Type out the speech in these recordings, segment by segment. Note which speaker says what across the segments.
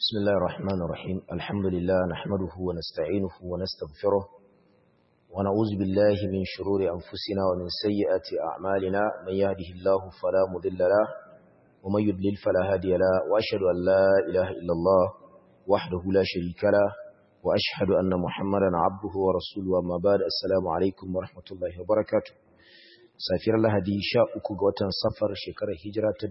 Speaker 1: بسم الله الرحمن الرحيم الحمد لله نحمده ونستعينه ونستغفره ونعوذ بالله من شرور أنفسنا ومن سيئات أعمالنا من يهده الله فلا مضل له ومن يضلل فلا هادي له وأشهد أن لا إله إلا الله وحده لا شريك له وأشهد أن محمدا عبده ورسوله وما بعد السلام عليكم ورحمة الله وبركاته safiyar lahadi sha uku ga watan safar shekarar hijira ta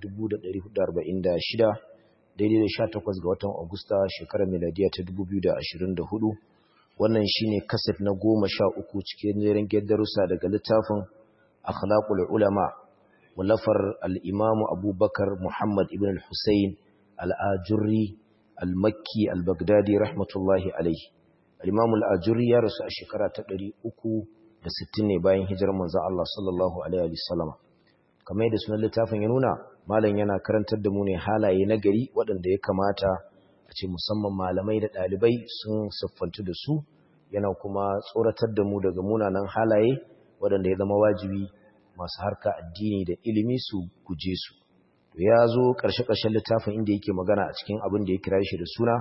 Speaker 1: 1446 daidai da 18 ga watan agusta shekarar miladiya ta 2024 wannan shine kaset na goma sha uku cikin jerin darussa daga littafin akhlaqul ulama wallafar al-imamu abubakar muhammad ibn al-husayn al-ajurri al-makki al-baghdadi rahmatullahi alaihi al-imamu al-ajurri ya rasu a shekara ta 300 da sittin ne bayan hijirar manzon Allah sallallahu alaihi wasallam kamar yadda sunan littafin ya nuna malam yana karantar da mu ne halaye na gari waɗanda ya kamata a ce musamman malamai da ɗalibai sun siffantu da su yana kuma tsoratar da mu daga munanan halaye waɗanda ya zama wajibi masu harka addini da ilimi su guje su to ya zo ƙarshe-ƙarshen littafin inda yake magana a cikin abin da ya kira shi da suna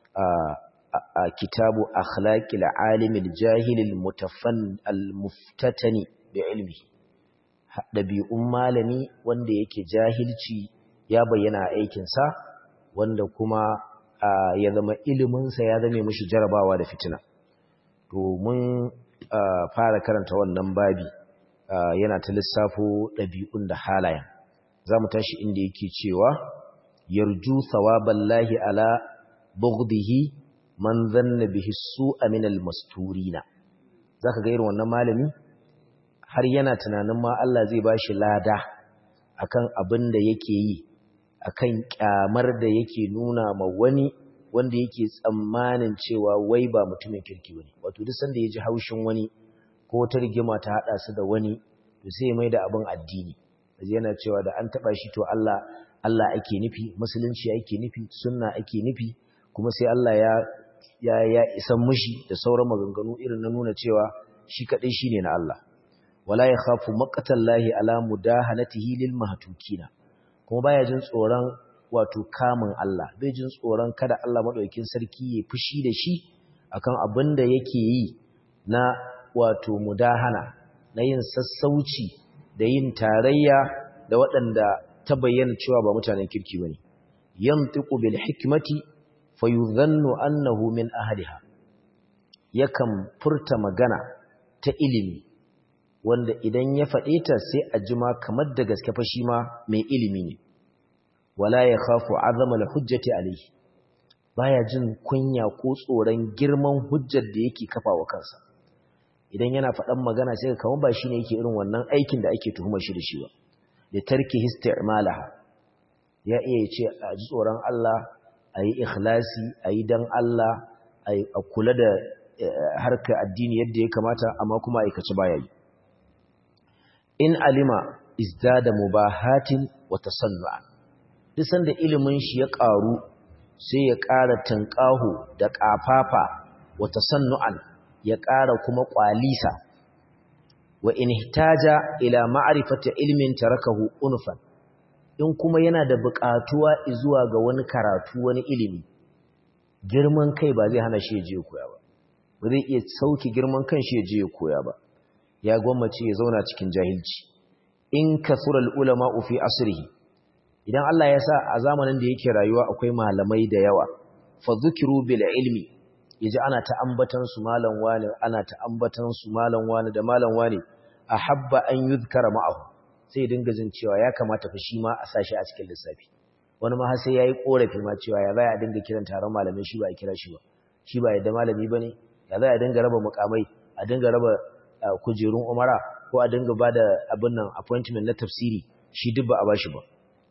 Speaker 1: a kitabu akhlaqil alimil jahilil mutafan almuftatani bi ilmi dabi'un malami wanda yake jahilci ya bayyana a aikin sa wanda kuma ya zama ilimin sa ya zame mishi jarabawa da fitina to mun fara karanta wannan babi yana ta lissafo dabi'un da halayen zamu tashi inda yake cewa yarju thawaballahi ala bughdihi man zanna bihi su'a min al-masturina zaka ga irin wannan malami har yana tunanin ma Allah zai bashi lada akan abin da yake yi akan kyamar da yake nuna ma wani wanda yake tsammanin cewa wai ba mutumin kirki bane wato duk sanda yaji haushin wani ko wata rigima ta hada su da wani to sai mai da abin addini yana cewa da an taba shi to Allah Allah ake nufi musulunci ake nufi sunna ake nufi kuma sai Allah ya ya ya isan mushi da sauran maganganu irin na nuna cewa shi kadai shine na Allah wala ya khafu maqatallahi ala mudahanatihi lil mahtukina kuma baya jin tsoron wato kamun Allah bai jin tsoron kada Allah madaukakin sarki ya fushi da shi akan abin da yake yi na wato mudahana na yin sassauci da yin tarayya da waɗanda ta bayyana cewa ba mutanen kirki bane yantiqu bil hikmati fayuzannu annahu min ahliha yakan furta magana ta ilimi wanda idan ya faɗe ta sai a jima kamar da gaske fa shi ma mai ilimi ne wala ya khafu azama al-hujjati alayhi baya jin kunya ko tsoron girman hujjar da yake kafawa kansa idan yana faɗan magana sai kamar ba shine yake irin wannan aikin da ake tuhumar shi da shi ba da tarki istimalaha ya iya ce a ji tsoron Allah a yi ikhlasi a yi don Allah a kula da harkar addini yadda ya kamata amma kuma aikaci baya yi in alima izdada mubahatin wa tasannu'a duk sanda ilimin shi ya ƙaru sai ya ƙara tanƙahu da ƙafafa wa tasannu'an ya ƙara kuma ƙwalisa wa in hitaja ila ma'rifati ilmin tarakahu unfan in kuma yana da buƙatuwa zuwa ga wani karatu wani ilimi girman kai ba zai hana shi je koya ba ba zai iya sauki girman kan shi je koya ba ya gwammace ya zauna cikin jahilci in kasura ulama fi asrihi idan Allah ya sa a zamanin da yake rayuwa akwai malamai da yawa fa dhukiru bil ilmi yaji ana ta ambatan su malam wani ana ta ambatan su malam wani da malam wani ahabba an yuzkara ma'ahu sai dinga jin cewa ya kamata fa shi ma a sashi a cikin lissafi wani ma har sai yayi korafi ma cewa ya zai a dinga kiran taron malamai shi ba a kira shi ba shi ba yadda malami bane ya zai a dinga raba mukamai a dinga raba kujerun umara ko a dinga bada abin nan appointment na tafsiri shi duk ba a bashi ba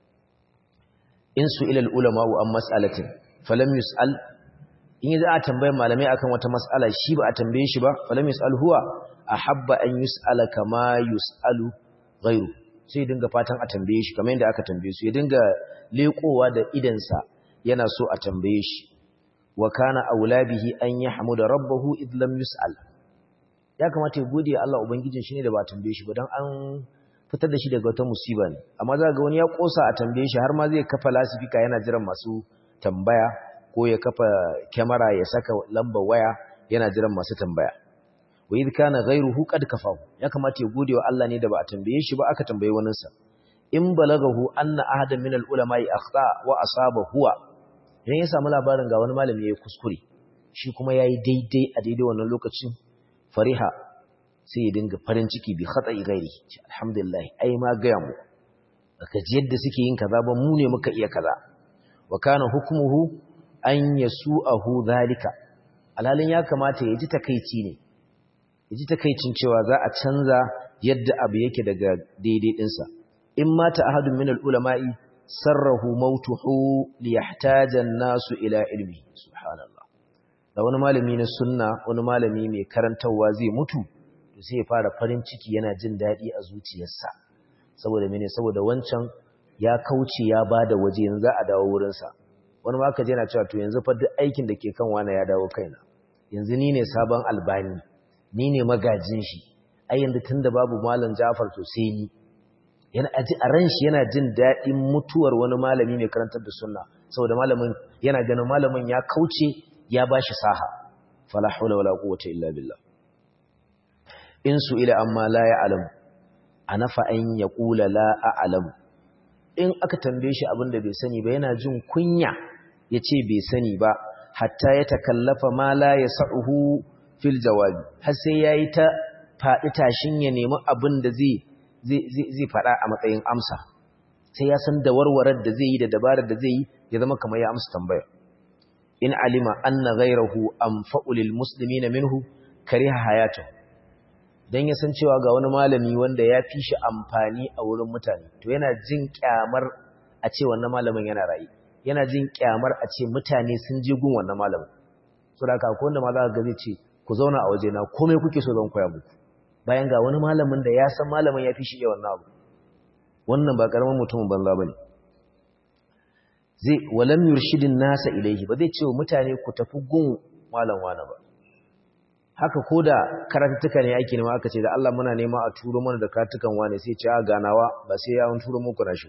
Speaker 1: in su ilal ulama an mas'alatin falam yus'al in za a tambaye malamai akan wata mas'ala shi ba a tambaye shi ba falam yus'al huwa ahabba an yus'ala kama yus'alu ghairu sai dinga fatan a tambaye shi kamar yadda aka tambaye su ya dinga lekowa da idansa yana so a tambaye shi wa kana aulabihi an yahmuda rabbahu id lam yus'al ya kamata ya gode Allah ubangijin shi ne da ba tambaye shi ba dan an fitar da shi daga wata musiba ne amma za ga wani ya kosa a tambaye shi har ma zai kafa lasifika yana jiran masu tambaya ko ya kafa kyamara ya saka lambar waya yana jiran masu tambaya wa idh kana ghayruhu qad kafahu ya kamata ya gode wa Allah ne da ba a tambaye shi ba aka tambaye wani sa in balagahu anna ahadan min al-ulama'i akhta wa asaba huwa idan ya samu labarin ga wani malami yayi kuskure shi kuma yayi daidai a daidai wannan lokacin fariha sai ya dinga farin ciki bi khata'i ghairi alhamdulillah ai ma ga mu aka ji yadda suke yin kaza ba mu ne muka iya kaza wa kana hukmuhu an yasu'ahu zalika alhalin ya kamata ya ji takeici ne ya ji takeicin cewa za a canza yadda abu yake daga daidai dinsa in mata ahadun min al-ulama'i sarrahu mautuhu liyahtaja an-nasu ila ilmi subhanallah da wani malami na sunna wani malami mai karantawa zai mutu to sai ya fara farin ciki yana jin dadi a zuciyarsa saboda mene saboda wancan ya kauce ya bada waje yanzu a dawo wurin sa wani ma ka je na cewa to yanzu fa duk aikin da ke kan wani ya dawo kaina yanzu ni ne sabon albani ni ne magajin shi ai yanzu tunda babu malam Ja'far to sai ni yana aji a ran shi yana jin daɗin mutuwar wani malami mai karantar da sunna saboda malamin yana ganin malamin ya kauce ya bashi saha fala hawla wala quwwata illa billah in su ila amma la ya'lam anafa an yaqula la a'lam in aka tambaye shi abinda bai sani ba yana jin kunya yace bai sani ba hatta ya takallafa ma la yas'uhu fil jawabi har sai yayi ta faɗi tashin ya nemi abin da zai zai faɗa a matsayin amsa sai ya san da warwarar da zai yi da dabarar da zai yi ya zama kamar ya amsa tambaya in alima anna ghayrahu anfa'u lil muslimina minhu kariha hayatu dan ya san cewa ga wani malami wanda ya fi shi amfani a wurin mutane to yana jin kyamar a ce wannan malamin yana rayi yana jin kyamar a ce mutane sun je gun wannan malamin saboda haka ko wanda ma za ka ga zai ce ku zauna a waje na komai kuke so zan koya muku bayan ga wani malamin da ya san malamin ya fi shi iya wannan abu wannan ba karamin mutumin banza bane zai walam yurshidin nasa ilaihi ba zai ce wa mutane ku tafi gun malam wani ba haka ko da karatuttuka ne ake nema aka ce da Allah muna nema a turo mana da karatukan wani sai ce a ganawa ba sai ya turo muku na shi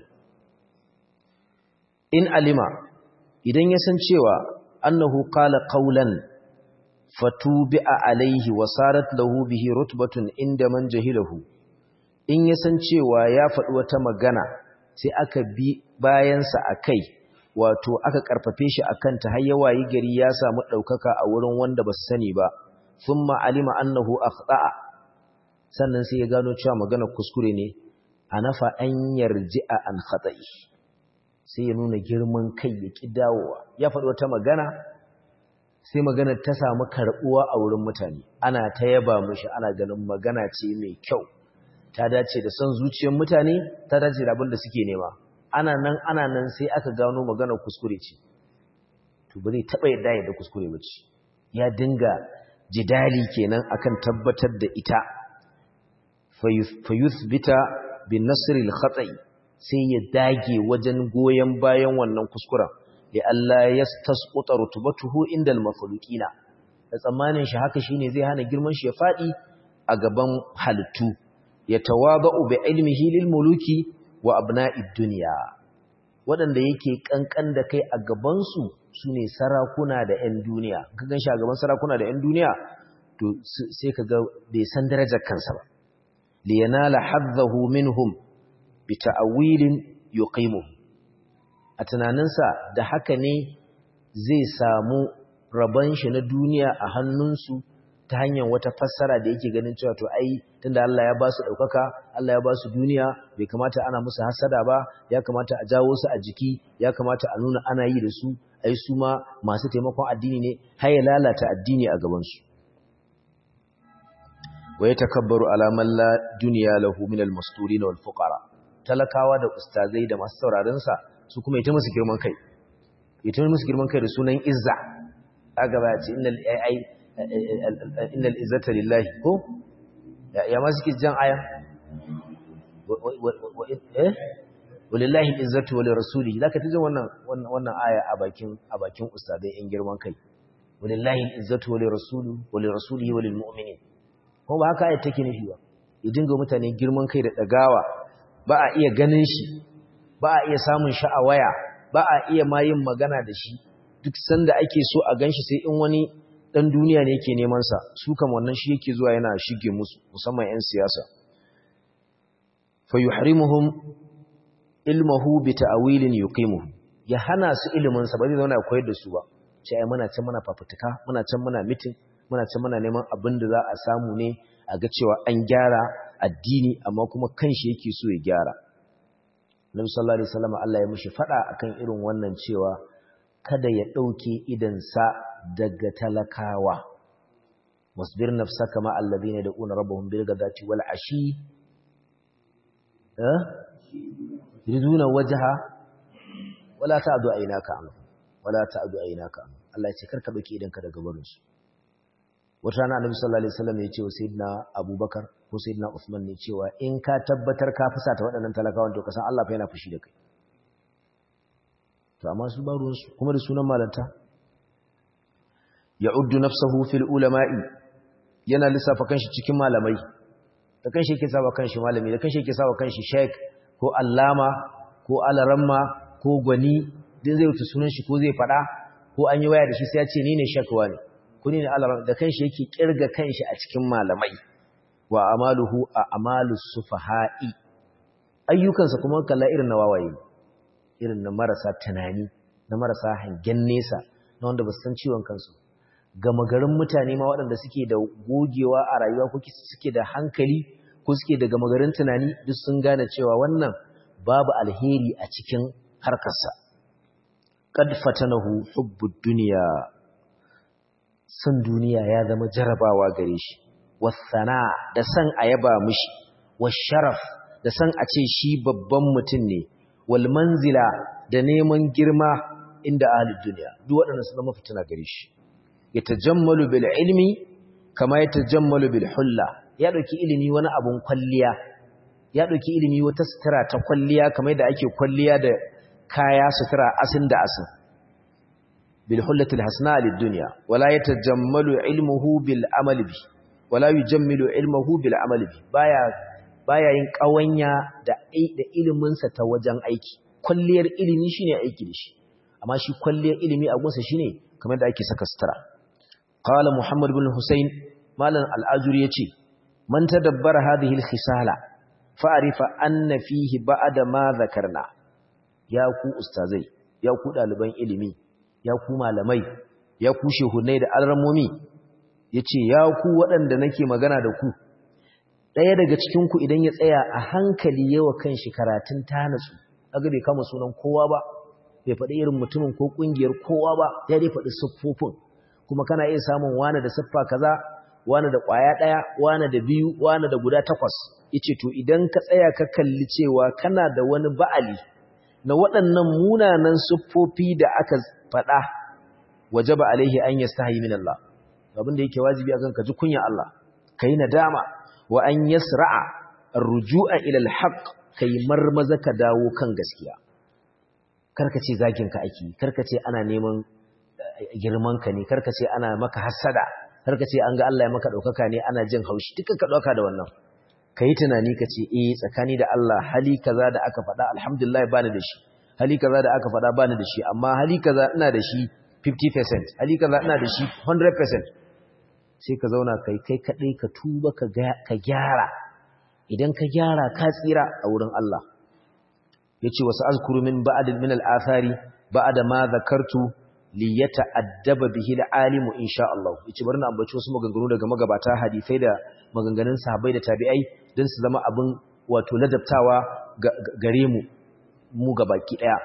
Speaker 1: in alima idan ya san cewa annahu qala qawlan fatubi'a alaihi wa sarat lahu bihi rutbatun inda man jahilahu in ya san cewa ya faɗi wata magana sai aka bi bayansa akai wato aka karfafe shi akan ta har yawayi gari ya samu daukaka a wurin wanda ba su sani ba thumma alima annahu akhta'a sannan sai ya gano cewa magana kuskure ne anafa an yarji'a an khata'i sai ya nuna girman kai ya ki dawowa ya faɗi wata magana sai maganar ta samu karɓuwa a wurin mutane ana ta yaba mishi ana ganin magana ce mai kyau ta dace da son zuciyar mutane ta dace da abin da suke nema ana nan ana nan sai aka gano maganar kuskure ce to ba zai taɓa yadda yadda kuskure ba ce ya dinga jidali kenan akan tabbatar da ita fayuthbita bin nasril khata'i sai ya dage wajen goyen bayan wannan kuskuren li Allah yastasquta rutubatuhu indal makhluqina da tsammanin shi haka shine zai hana girman shi ya fadi a gaban halittu ya tawadu bi ilmihi lil muluki wa abna'id dunya wadanda yake kankan da kai a gaban su sune sarakuna da 'yan duniya ka gan shi a gaban sarakuna da 'yan duniya to sai kaga bai san darajar kansa ba li yanala haddahu minhum bi ta'wilin yuqimuhu a tunaninsa da haka ne zai samu rabon shi na duniya a hannunsu ta hanyar wata fassara da yake ganin cewa to ai tunda Allah ya ba su ɗaukaka Allah ya ba su duniya bai kamata ana musu hasada ba ya kamata a jawo su a jiki ya kamata a nuna ana yi da su ai su ma masu taimakon addini ne har ya lalata addini a gabansu wa ya takabbaru alaman la duniya lahu min al-masturin wal fuqara talakawa da ustazai da masu sauraron sa su kuma ita musu girman kai ita musu girman kai da sunan izza aga ba ce innal ai innal izzata lillahi ko ya ma suke jan aya eh walillahi izzatu wa lirasulihi zaka ta jin wannan wannan aya a bakin a bakin ustadai in girman kai walillahi izzatu wa lirasulihi wa lirasulihi wa lilmu'minin ko ba haka ayat take nufi ba ya dinga mutane girman kai da dagawa ba a iya ganin shi ba a iya samun shi a waya ba a iya ma yin magana da shi duk sanda ake so a ganshi sai in wani dan duniya ne yake neman sa su kam wannan shi yake zuwa yana shige musu musamman ƴan siyasa fa yuhrimuhum ilmuhu bi ta'wilin yuqimuhu ya hana su ilimin sa ba zai zauna koyar da su ba sai ai muna can muna fafutuka muna can muna meeting muna can muna neman abin da za a samu ne a ga cewa an gyara addini amma kuma kanshi yake so ya gyara Nabi sallallahu alaihi wasallam Allah ya mishi fada akan irin wannan cewa kada ya dauke idan sa daga talakawa wasbir nafsaka ma alladhina yad'una rabbahum bil ghadati wal ashi eh yuriduna wajha wala ta'du aynaka an wala ta'du aynaka an Allah ya ce karka dauke idan ka daga barin su wata rana annabi sallallahu alaihi wasallam ya ce wa sayyidina abubakar ko sayyidina usman ne cewa in ka tabbatar ka fusata waɗannan talakawan to ka san Allah fa yana fushi da kai to amma su ba ruwan su kuma da sunan malanta ya'uddu nafsahu fil ulama'i yana lissafa kanshi cikin malamai da kanshi yake saba kanshi malami da kanshi yake saba kanshi sheik ko allama ko alaramma ko gwani din zai wuce sunan shi ko zai fada ko an yi waya da shi sai ya ce ni ne shakwa ne kuni ne Allah da kanshi yake kirga kanshi a cikin malamai wa amaluhu a amalus sufaha'i ayyukansa kuma kalla irin na wawaye irin na marasa tunani na marasa hangen nesa na wanda ba su san ciwon kansu gama garin mutane ma waɗanda suke da gogewa a rayuwa ko suke da hankali ko suke da gama garin tunani duk sun gane cewa wannan babu alheri a cikin harkarsa qad fatanahu hubbud dunya san duniya ya zama jarabawa gare shi wasana da san a yaba mishi washaraf da san a ce shi babban mutum ne wal manzila da neman girma inda ahlud duniya duk waɗannan su zama fitina gare shi yatajammalu bil ilmi kama yatajammalu bil hulla ya dauki ilimi wani abun kwalliya ya dauki ilimi wata sutura ta kwalliya kamar yadda ake kwalliya da kaya sutura asin da asin بالحلة الحسناء للدنيا ولا يتجمل علمه بالعمل به ولا يجمل علمه بالعمل به baya baya yin kawanya da da ilimin sa ta wajen aiki kulliyar ilimi shine aiki da shi amma shi kulliyar ilimi a gunsa shine kamar da ake saka sutura qala muhammad ibn husayn malan al-ajuri yace man tadabbara hadhihi al-khisala fa'rifa anna fihi ba'da ma zakarna ya ku ustazai ya ku daliban ilimi ya ku malamai ya ku shehunai da alramomi ya ce ya ku waɗanda nake magana da ku ɗaya daga cikinku idan ya tsaya a hankali yawa kan shi karatun tanatsu aga bai kama sunan kowa ba bai faɗi irin mutumin ko ƙungiyar kowa ba ya dai faɗi siffofin kuma kana iya samun wane da siffa kaza wane da ƙwaya ɗaya wane da biyu wane da guda takwas ya ce to idan ka tsaya ka kalli cewa kana da wani ba'ali na waɗannan munanan siffofi da aka faɗa wajaba alaihi an yastahi min Allah abin da yake wajibi akan ka ji kunya Allah kai nadama wa an yasra'a ar-ruju'a ila al-haqq kai marmaza ka dawo kan gaskiya karka ce zagin ka ake karka ce ana neman girman ka ne karka ce ana maka hasada karka ce an ga Allah ya maka daukaka ne ana jin haushi duka ka dauka da wannan kai tunani ka ce eh tsakani da Allah hali kaza da aka faɗa alhamdulillah bani da shi hali kaza da aka faɗa bani da shi amma hali kaza ina da shi 50% hali kaza ina da shi 100% sai ka zauna kai kai kadai ka tuba ka ka gyara idan ka gyara ka tsira a wurin Allah yace wasu azkuru min ba'd min al-athari ba'da ma zakartu li yata'addaba bihi al-alimu insha Allah yace bari na ambaci wasu maganganu daga magabata hadisai da maganganun sahabbai da tabi'ai don su zama abin wato ladabtawa gare mu mu gabaki daya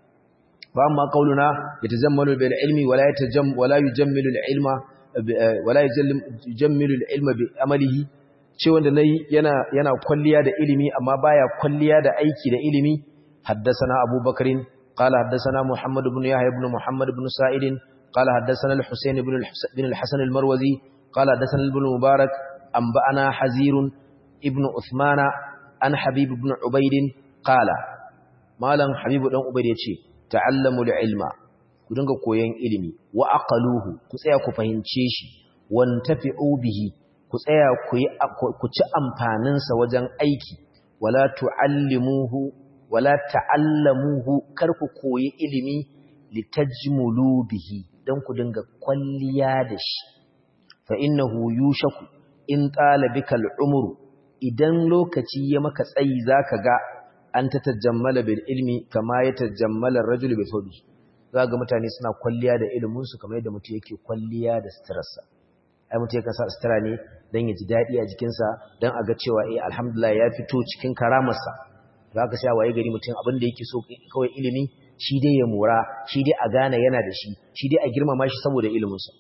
Speaker 1: fa amma qauluna yatazammalu bil ilmi wala yatajam wala yujammilu al ilma wala yujammilu al ilma bi amalihi ce wanda nayi yana yana kwalliya da ilimi amma baya kwalliya da aiki da ilimi haddathana abubakarin qala haddathana muhammad ibn yahya ibn muhammad ibn sa'id qala haddathana al husayn ibn al hasan al marwazi qala haddathana ibn mubarak anba'ana hazirun ibn uthmana an habib ibn ubayd qala malam habibu dan ubayd yace ta'allamul ilma ku dinga koyon ilimi wa aqaluhu ku tsaya ku fahimce shi wantafi'u bihi ku tsaya ku yi ku ci amfanin sa wajen aiki wala tu'allimuhu wala ta'allamuhu kar ku koyi ilimi litajmulu bihi dan ku dinga kwalliya da shi fa innahu yushaku in tala bika al'umru idan lokaci ya maka tsayi zaka ga an ta tajammala bil ilmi kama ya tajammala ar-rajulu bi thawbi zaka mutane suna kwalliya da ilimin su kamar yadda mutum yake kwalliya da suturarsa ai mutum yake sa sutura ne dan ya ji dadi a jikinsa dan a ga cewa eh alhamdulillah ya fito cikin karamarsa zaka sai waye gari mutum abin da yake so kawai ilimi shi dai ya mora shi dai a gane yana da shi shi dai a girmama shi saboda iliminsa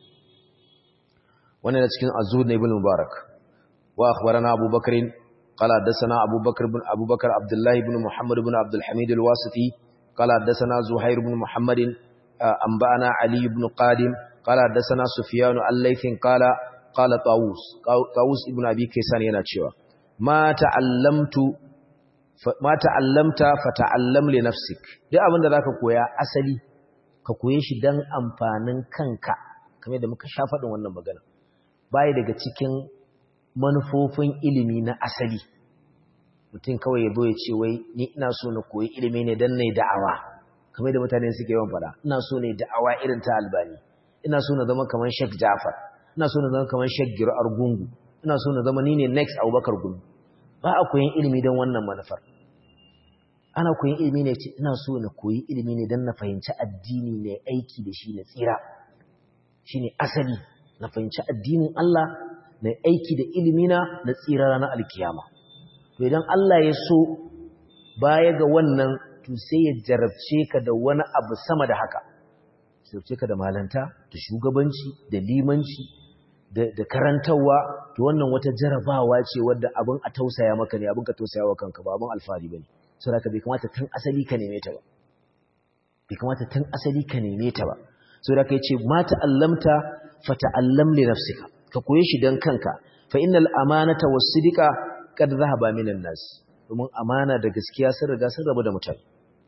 Speaker 1: wannan cikin azur na ibn mubarak wa akhbarana abubakar qala hadathana abubakar ibn abubakar abdullah ibn muhammad ibn abdul hamid al-wasiti qala hadathana zuhair ibn muhammad anba'ana ali ibn qadim qala hadathana sufyan al-laythin qala qala tawus tawus ibn abi kaysan yana cewa ma ta'allamtu ma ta'allamta fata'allam li nafsik duk abinda zaka koya asali ka koye shi dan amfanin kanka kamar da muka sha faɗin wannan magana bai daga cikin manufofin ilimi na asali mutum kawai ya zo ya ce wai ni ina so na koyi ilimi ne dan nayi da'awa kamar da mutane suke yawan faɗa ina so ne da'awa irin ta albani ina so na zama kamar Sheikh Jafar ina so na zama kamar Sheikh Giro Argungu ina so na zama ni ne next Abubakar Gumi ba a koyin ilimi don wannan manufar ana koyin ilimi ne ce ina so na koyi ilimi ne don na fahimci addini ne aiki da shi na tsira shi ne asali na fahimci addinin Allah na aiki da ilimina na tsira ranar alkiyama to idan Allah ya so baya ga wannan to sai ya jarabce ka da wani abu sama da haka jarabce ka da malanta da shugabanci da limanci da karantarwa to wannan wata jarabawa ce wadda abin a tausaya maka ne abin ka tausaya wa kanka ba abin alfahari bane saboda bai kamata tun asali ka neme ta ba bai kamata tun asali ka neme ta ba saboda kai ce ma ta'allamta fa ta'allam li nafsika ka koye shi dan kanka fa innal amanata was-sidqa kad dhahaba minan nas domin amana da gaskiya sun riga sun rabu da mutane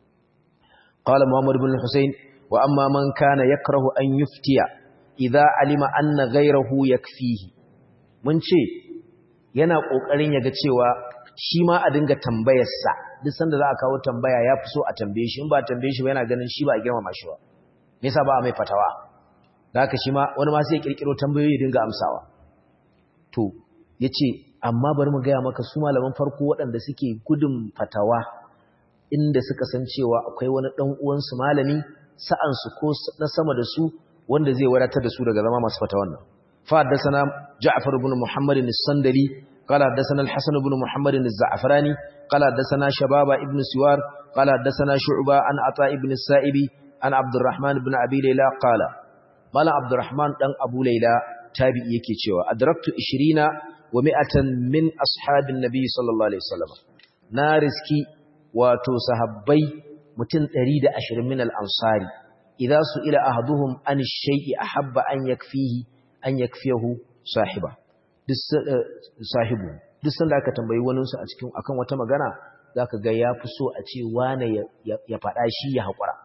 Speaker 1: qala muhammad ibn husayn wa amma man kana yakrahu an yuftiya idza alima anna ghayrahu yakfihi mun ce yana kokarin yaga cewa shi ma a dinga tambayar sa duk sanda za a kawo tambaya ya fi so a tambaye shi in ba tambaye shi ba yana ganin shi ba a girmama shi ba me yasa ba a mai fatawa da haka shi ma wani ma sai ya kirkiro tambayoyi ya dinga amsawa to yace amma bari mu gaya maka su malaman farko waɗanda suke gudun fatawa inda suka san cewa akwai wani ɗan uwansu malami sa'ansu ko na sama da su wanda zai wadatar da su daga zama masu fatawan nan fa haddathana Ja'far ibn Muhammad as-Sandali qala haddathana al-Hasan ibn Muhammad az-Za'farani qala haddathana Shababa ibn Siwar qala haddathana Shu'ba an Ata ibn Sa'ibi an Abdurrahman ibn Abi Layla qala mala Abdurrahman dan Abu Layla tabi'i yake cewa adraktu 20 wa mi'atan min ashabin nabi sallallahu alaihi wasallam na riski wato sahabbai mutum 120 min al-ansari idza su'ila ahaduhum an shay'i ahabba an yakfihi an yakfiyahu sahiba duk sahibu duk sanda aka tambayi wani su a cikin akan wata magana zaka ga yafi so a ce wane ya faɗa shi ya haƙura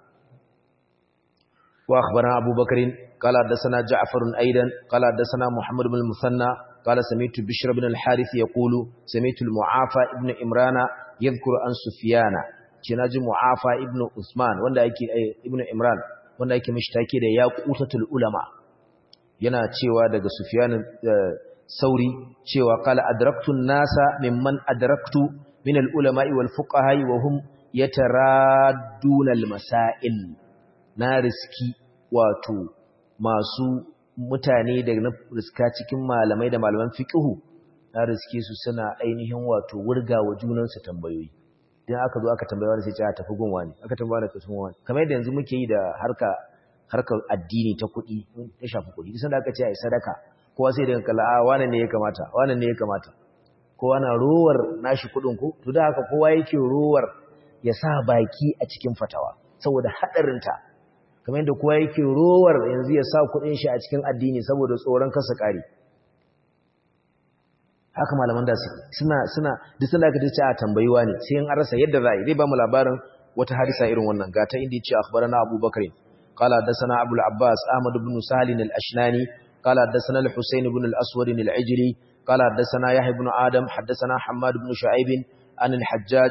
Speaker 1: wa akhbarana abubakar قال حدثنا جعفر أيضا قال حدثنا محمد بن المثنى قال سمعت بشر بن الحارث يقول سمعت المعافى ابن إمران يذكر عن سفيان جناج معافى ابن عثمان wanda yake ibn Imran wanda yake mishtaki da yaqutatul ulama yana cewa daga Sufyan Sauri cewa qala adraktu an-nasa mimman adraktu min al-ulama'i wal fuqaha wa hum yataradduna al-masail na riski wato masu mutane da na riska cikin malamai da malaman fiqhu na riske su suna ainihin wato wurgawa junansu tambayoyi idan aka zo aka tambaya wani sai ce a tafi gunwa ne aka tambaya da tafi gunwa kamar yadda yanzu muke yi da harka harkar addini ta kuɗi ta shafi kuɗi duk sanda aka ce ai sadaka kowa sai daga kala a wane ne ya kamata wane ne ya kamata kowa na rowar nashi kuɗin ko to da haka kowa yake rowar ya sa baki a cikin fatawa saboda haɗarinta kamar yadda kowa yake rowar yanzu ya sa kudin shi a cikin addini saboda tsoron kasa kare haka malaman da su suna suna duk sanda aka tace a tambayiwa ne sai in an rasa yadda za a yi zai ba mu labarin wata hadisa irin wannan ga ta inda yace akhbarana Abu Bakar qala hadathana Abu al-Abbas Ahmad ibn Salim al-Ashnani qala hadathana al-Husayn ibn al-Aswad al-Ijli qala hadathana Yahya ibn Adam hadathana Hammad ibn Shu'aib an al-Hajjaj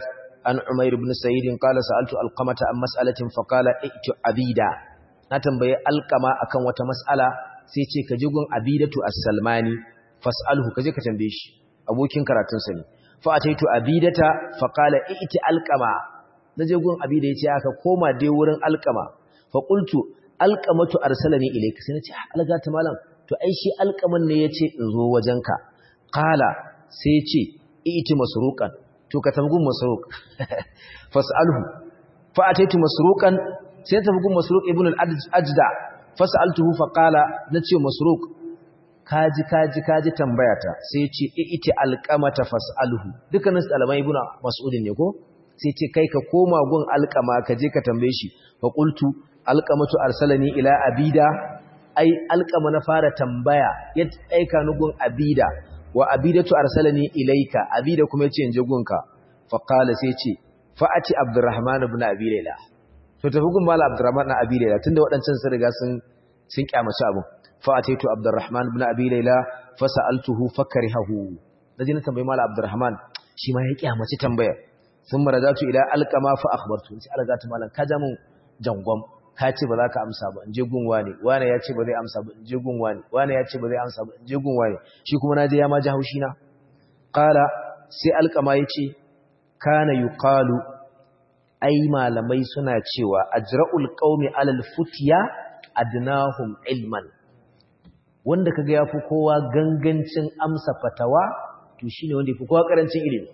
Speaker 1: an Umair ibn Sa'id qala sa'altu alqamata an mas'alatin fa qala i'tu abida na tambaye alqama akan wata mas'ala sai ce ka ji gun abidatu as-salmani fas'alhu kaje ka tambaye shi abokin karatun sa ne fa ataitu abidata fa qala i'ti alqama naje gun abida yace aka koma dai wurin alqama fa qultu alqamatu arsalani ilayka sai nace alga ta malam to ai shi alqaman ne yace in zo wajenka qala sai yace i'ti masruqan to ka tafi gun masruq fas'alhu fa ataitu masruqan sai tafi gun masruq ibn al-ajda fas'altuhu fa qala nace masruq kaji kaji kaji tambayata sai yace i'ti alqamata fas'alhu dukkanin ɗaliban ibn mas'udin ne ko sai ce kai ka koma gun alqama ka je ka tambaye shi fa qultu alqamatu arsalani ila abida ai alqama na fara tambaya ya aika ni gun abida wa abidatu arsalani ilaika abida kuma yace in je gunka fa qala sai ce fa'ati abdurrahman ibn abi layla to tafi gun mala abdurrahman ibn abi layla tunda wadancan sun riga sun sun kyamaci abun fa'ataitu abdurrahman ibn abi layla fasaltuhu fakarihahu naji na tambayi mala abdurrahman shi ma ya kyamaci tambaya thumma radatu ila alqama fa akhbartu sai algatu malan ka ja mun jangwam ka ce ba za ka amsa ba in je gun wani wani ya ce ba zai amsa ba in je gun wani wani ya ce ba zai amsa ba in je gun wani shi kuma na je ya ma ji haushi na qala sai alqama yace kana yuqalu ai malamai suna cewa ajra'ul qaumi alal futiya adnahum ilman wanda kaga yafi kowa gangancin amsa fatawa to shine wanda yafi kowa karancin ilimi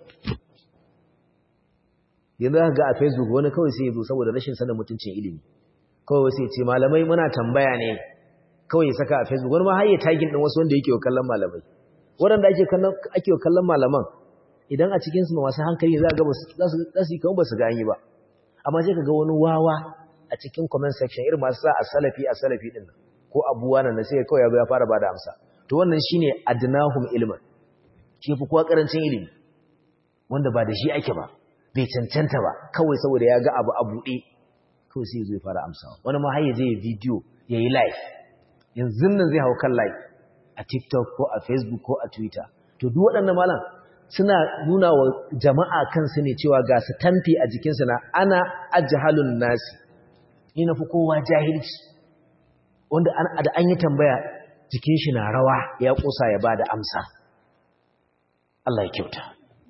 Speaker 1: yanzu aka ga a Facebook wani kawai sai ya zo saboda rashin sanin mutuncin ilimi kawai sai ya ce malamai muna tambaya ne kawai ya saka a Facebook wani ma har ya tagin din wasu wanda yake wa kallon malamai waɗanda ake kallon ake wa kallon malaman idan a cikin su masu hankali za ga za su za su kawo ba su ga an yi ba amma sai kaga wani wawa a cikin comment section irin masu sa a salafi a salafi din ko abuwa nan sai kawai ya fara bada amsa to wannan shine adnahum ilman shi fi kowa karancin ilimi wanda ba da shi ake ba bai cancanta ba kawai saboda ya ga abu a buɗe kawai sai zai fara amsawa wani ma har ya je ya video ya yi live yanzu nan zai hau kan live a tiktok ko a facebook ko a twitter to duk waɗannan malam suna nuna wa jama'a kansu ne cewa ga su tamfi a jikinsu na ana ajhalun nasi ni na fi kowa jahilci wanda da an yi tambaya jikin shi na rawa ya kusa ya bada amsa Allah ya kyauta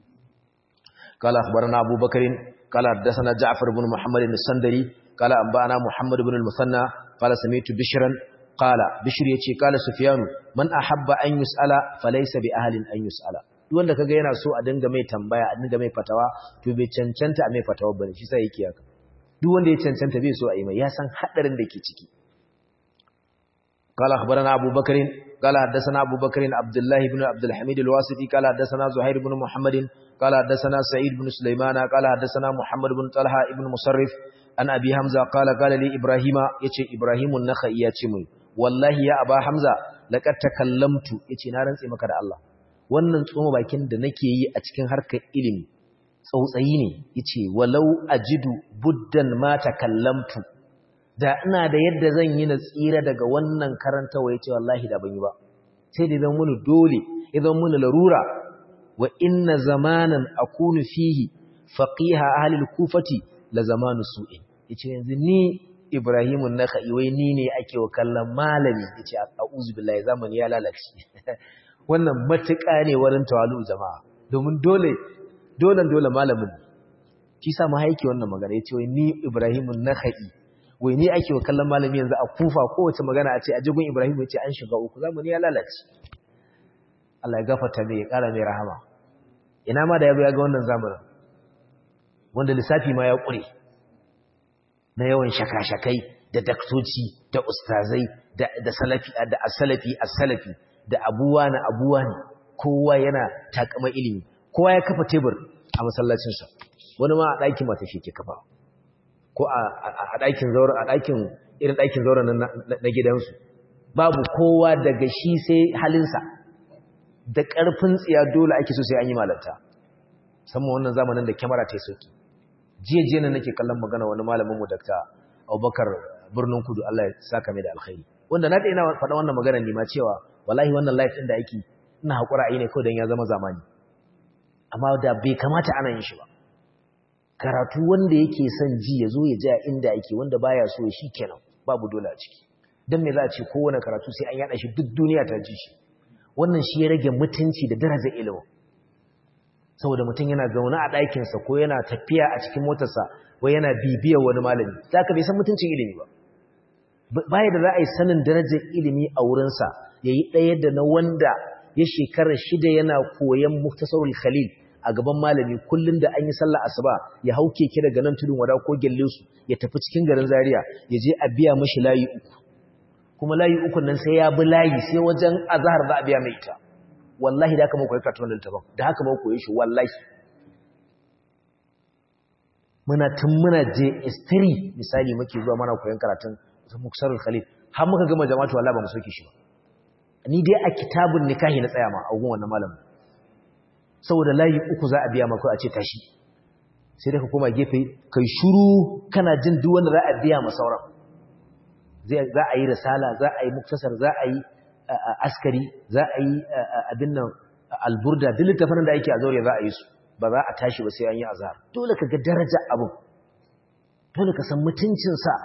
Speaker 1: قال أخبرنا أبو بكر قال حدثنا جعفر بن محمد السندري قال أنبأنا محمد بن المثنى قال سمعت بشرا قال بشر يتي قال سفيان من أحب أن يسأل فليس بأهل أن يسأل duk wanda kaga yana so a dinga mai tambaya a dinga mai fatawa to bai cancanta a mai fatawa bane shi sai yake haka duk wanda ya cancanta bai so a yi mai ya san hadarin da ke ciki قال أخبرنا أبو بكر قال حدثنا أبو بكر عبد الله بن عبد الحميد الواسطي قال حدثنا زهير بن محمد قال حدثنا سعيد بن سليمان قال حدثنا محمد بن طلحة ابن مصرف عن أبي حمزة قال قال لي إبراهيم يتي إبراهيم النخعي يتي والله يا أبا حمزة لقد تكلمت يتي نارن سيما كده الله wannan tsoma bakin da nake yi a cikin harkar ilimi tsautsayi ne yace walau ajidu buddan ma takallamtu da ina da yadda zan yi na tsira daga wannan karantawa yace wallahi da ban yi ba sai da zan muni dole idan muni larura wa inna zamanan akunu fihi faqiha ahli al-kufati la zamanu su'in yace yanzu ni Ibrahimun nakhai wai ni ne ake wa kallon malami yace a'udhu billahi zamani ya lalace wannan matuƙa ne wurin tawalu jama'a domin dole dole dole malamin shi sa mu haiki wannan magana yace wai ni Ibrahimun nakhai wai ni ake wa kallon malami yanzu a kufa kowace magana a ce a jigun Ibrahim yace an shiga uku zamani ya lalace Allah ya gafarta mai ya ƙara mai rahama ina ma da ya ga wannan zamanin wanda lissafi ma ya ƙure na yawan shaka-shakai da daktoci da ustazai da salafi da asalafi asalafi da abuwa na abuwa ne kowa yana takama ilimi kowa ya kafa tebur a masallacinsa wani ma a ɗakin mata shi ke kafa ko a ɗakin zauren a ɗakin irin ɗakin zauren na gidansu babu kowa daga shi sai halinsa da ƙarfin tsiya dole ake so sai an yi malanta musamman wannan zamanin da kyamara ta yi sauki jiya nan nake kallon magana wani malamin mu dakta abubakar birnin kudu allah ya saka mai da alkhairi wanda na ina faɗa wannan magana ne ma cewa wallahi wannan life ɗin da ake ina haƙura a yi ne kawai don ya zama zamani amma da bai kamata ana yin shi ba karatu wanda yake son ji ya zo ya ji a inda ake wanda baya so shi kenan babu dole a ciki don me za a ce kowane karatu sai an yada shi duk duniya ta ji shi wannan shi ya rage mutunci da daraja ilimin saboda mutum yana zaune a ɗakinsa ko yana tafiya a cikin motarsa ko yana bibiyar wani malami za ka bai san mutuncin ilimi ba baya da za a yi sanin darajar ilimi a wurinsa ya yi ɗaya da na wanda ya shekara shida yana koyon muktasarul khalil a gaban malami kullum da an yi sallah asuba ya hau keke daga nan tudun wada ko gelle su ya tafi cikin garin zaria ya je a biya mashi layi uku kuma layi uku nan sai ya bi layi sai wajen azhar za a biya mai ita wallahi da haka mun koyi karatun littafin da haka mun koyi shi wallahi muna tun muna je istiri misali muke zuwa mana koyon karatun muksarul khalil har muka gama jama'atu wallahi ba mu soke shi ba ni dai a kitabun nikahi na tsaya ma a gun wannan malamin saboda layi uku za a biya maka a ce tashi sai da ka koma gefe kai shuru kana jin duk wanda za a biya ma sauran za a yi risala za a yi muktasar za a yi askari za a yi abin nan alburda duk littafin da ake a zaure za a yi su ba za a tashi ba sai an yi azhar dole ka ga daraja abu dole ka san mutuncinsa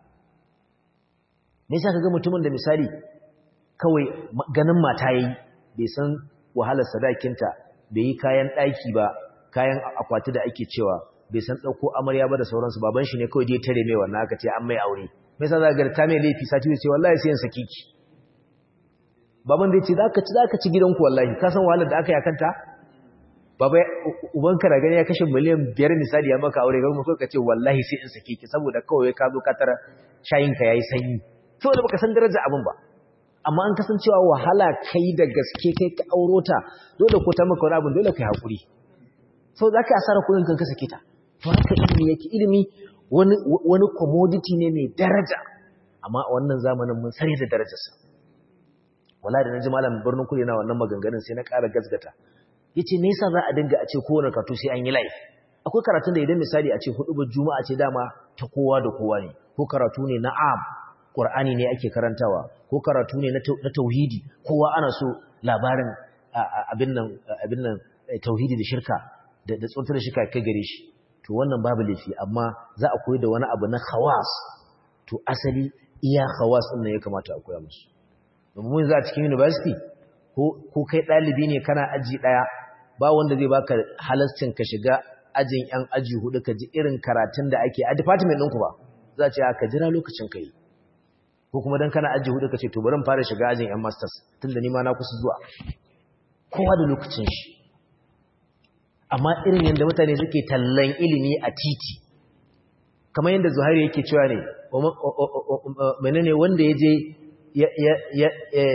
Speaker 1: me yasa ka ga mutumin da misali kawai ganin mata yayi bai san wahalar sadakinta bai yi kayan ɗaki ba kayan akwati da ake cewa bai san ɗauko amarya ba da sauransu baban shi ne kawai dai tare mai wannan aka ce an mai aure mai sa za ga ta mai laifi sati ce wallahi sai yin saki ki baban da ya ce za ka ci za ka ci gidanku wallahi ka san wahalar da aka yi akanta baba ubanka da gani ya kashe miliyan biyar misali ya maka aure gaba kawai ka ce wallahi sai in saki ki saboda kawai ka zo ka tara shayinka yayi sanyi saboda baka san darajar abin ba amma an kasancewa wahala kai da gaske kai ka auro ta dole ko ta maka wani abin dole kai hakuri sau za ka asara kudin kan ka sake ta to haka ilimi yake ilimi wani wani commodity ne mai daraja amma a wannan zamanin mun sani da darajarsa wala da naji malam birnin kudu na wannan maganganun sai na ƙara gasgata yace me yasa za a dinga a ce kowane karatu sai an yi live akwai karatun da idan misali a ce hudu juma'a ce dama ta kowa da kowa ne ko karatu ne na am Qur'ani ne ake karantawa ko karatu ne na tauhidi kowa ana so labarin abin nan abin nan tauhidi da shirka da da tsuntar shirka kai gare shi to wannan babu laifi amma za a koyi da wani abu na khawas to asali iya khawas din ne ya kamata a koya musu domin za a cikin university ko ko kai dalibi ne kana aji daya ba wanda zai baka halascin ka shiga ajin yan aji hudu ka ji irin karatun da ake a department ɗinku ba za a ce ka jira lokacin kai ko kuma dan kana aji hudu kace to bari mu fara shiga ajin yan masters tunda ni ma na kusa zuwa kowa da lokacin shi amma irin yanda mutane suke tallan ilimi a titi kamar yanda Zuhairu yake cewa ne menene wanda yaje ya ya ya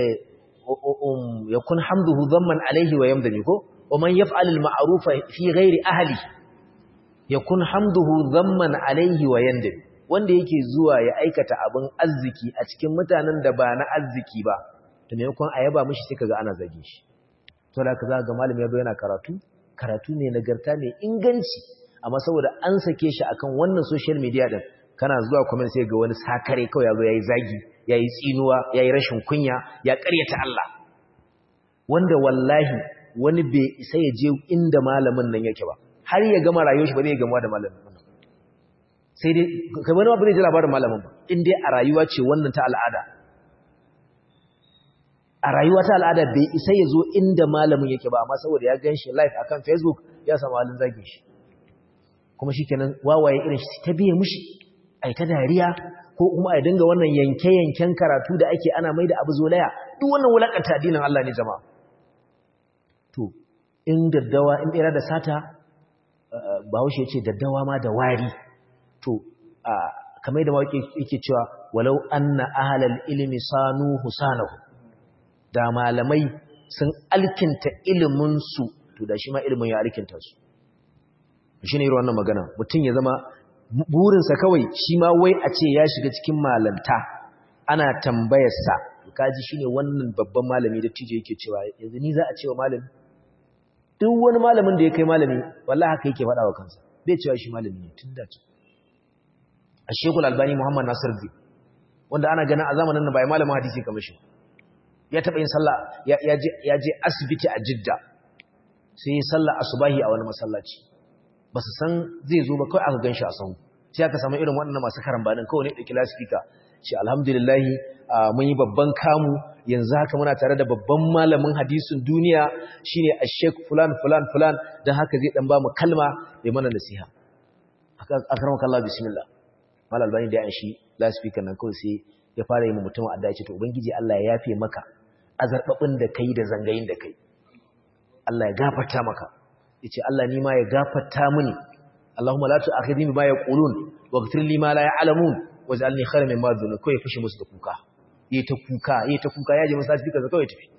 Speaker 1: yakun hamduhu dhamman alaihi wa yamdani ko ومن يفعل المعروف في غير اهله yakun hamduhu dhamman alaihi wa yandami wanda yake zuwa ya aikata abin arziki a cikin mutanen da ba na arziki ba to maimakon a yaba mishi sai kaga ana zage shi to da kaza ga malami yabo yana karatu karatu ne nagarta mai inganci amma saboda an sake shi akan wannan social media din kana zuwa comment sai ga wani sakare kawai yazo yayi zagi yayi tsinuwa yayi rashin kunya ya ƙaryata Allah wanda wallahi wani bai isa ya je inda malamin nan yake ba har ya gama rayuwar shi ba zai gama da malamin nan sai dai kai wani ba zai ji labarin malamin ba in dai a rayuwa ce wannan ta al'ada a rayuwa ta al'ada bai isa ya zo inda malamin yake ba amma saboda ya gan shi live akan facebook ya samu halin zagin shi kuma shi kenan wawaye irin shi ta biye mushi ai ta dariya ko kuma a dinga wannan yanke-yanken karatu da ake ana mai da abu zolaya duk wannan wulakanta addinin Allah ne jama'a to in daddawa in bera da sata bahaushe ce daddawa ma da wari to kamar da mawaki yake cewa walau anna ahlal ilmi sanu husanahu da malamai sun alkinta ilimin su to da shi ma ilimin ya alkinta su shine irin wannan magana mutum ya zama burinsa kawai shi ma wai a ce ya shiga cikin malanta ana tambayarsa kaji shine wannan babban malami da tije yake cewa yanzu ni za a cewa malami duk wani malamin da ya kai malami wallahi haka yake faɗa wa kansa bai cewa shi malami ne tun da ce a shekul albani muhammad nasir zai wanda ana ganin a zamanin nan bai malamin hadisi kamar shi ya taɓa yin sallah ya je asibiti a jidda sai yi sallah asubahi a wani masallaci ba su san zai zo ba kawai aka gan shi a sahu sai aka samu irin waɗannan masu karambanin kawai ne ɗauki lasifika shi alhamdulillahi mun yi babban kamu yanzu haka muna tare da babban malamin hadisin duniya shine a sheik fulan fulan fulan don haka zai ɗan ba mu kalma ya mana nasiha a karamar Allah bismillah mal albani da yan shi lasifika nan kawai sai ya fara yi mutum a dace to ubangiji Allah ya yafe maka azarbabin da kai da zangayin da kai Allah ya gafarta maka yace Allah ni ma ya gafarta mini Allahumma la tu'akhidni bima yaqulun waghfir li ma la ya'lamun waj'alni khayran mimma yadhunun kai fushi musu da kuka yayi ta kuka yayi ta kuka yaje masallaci kaza kawai tafi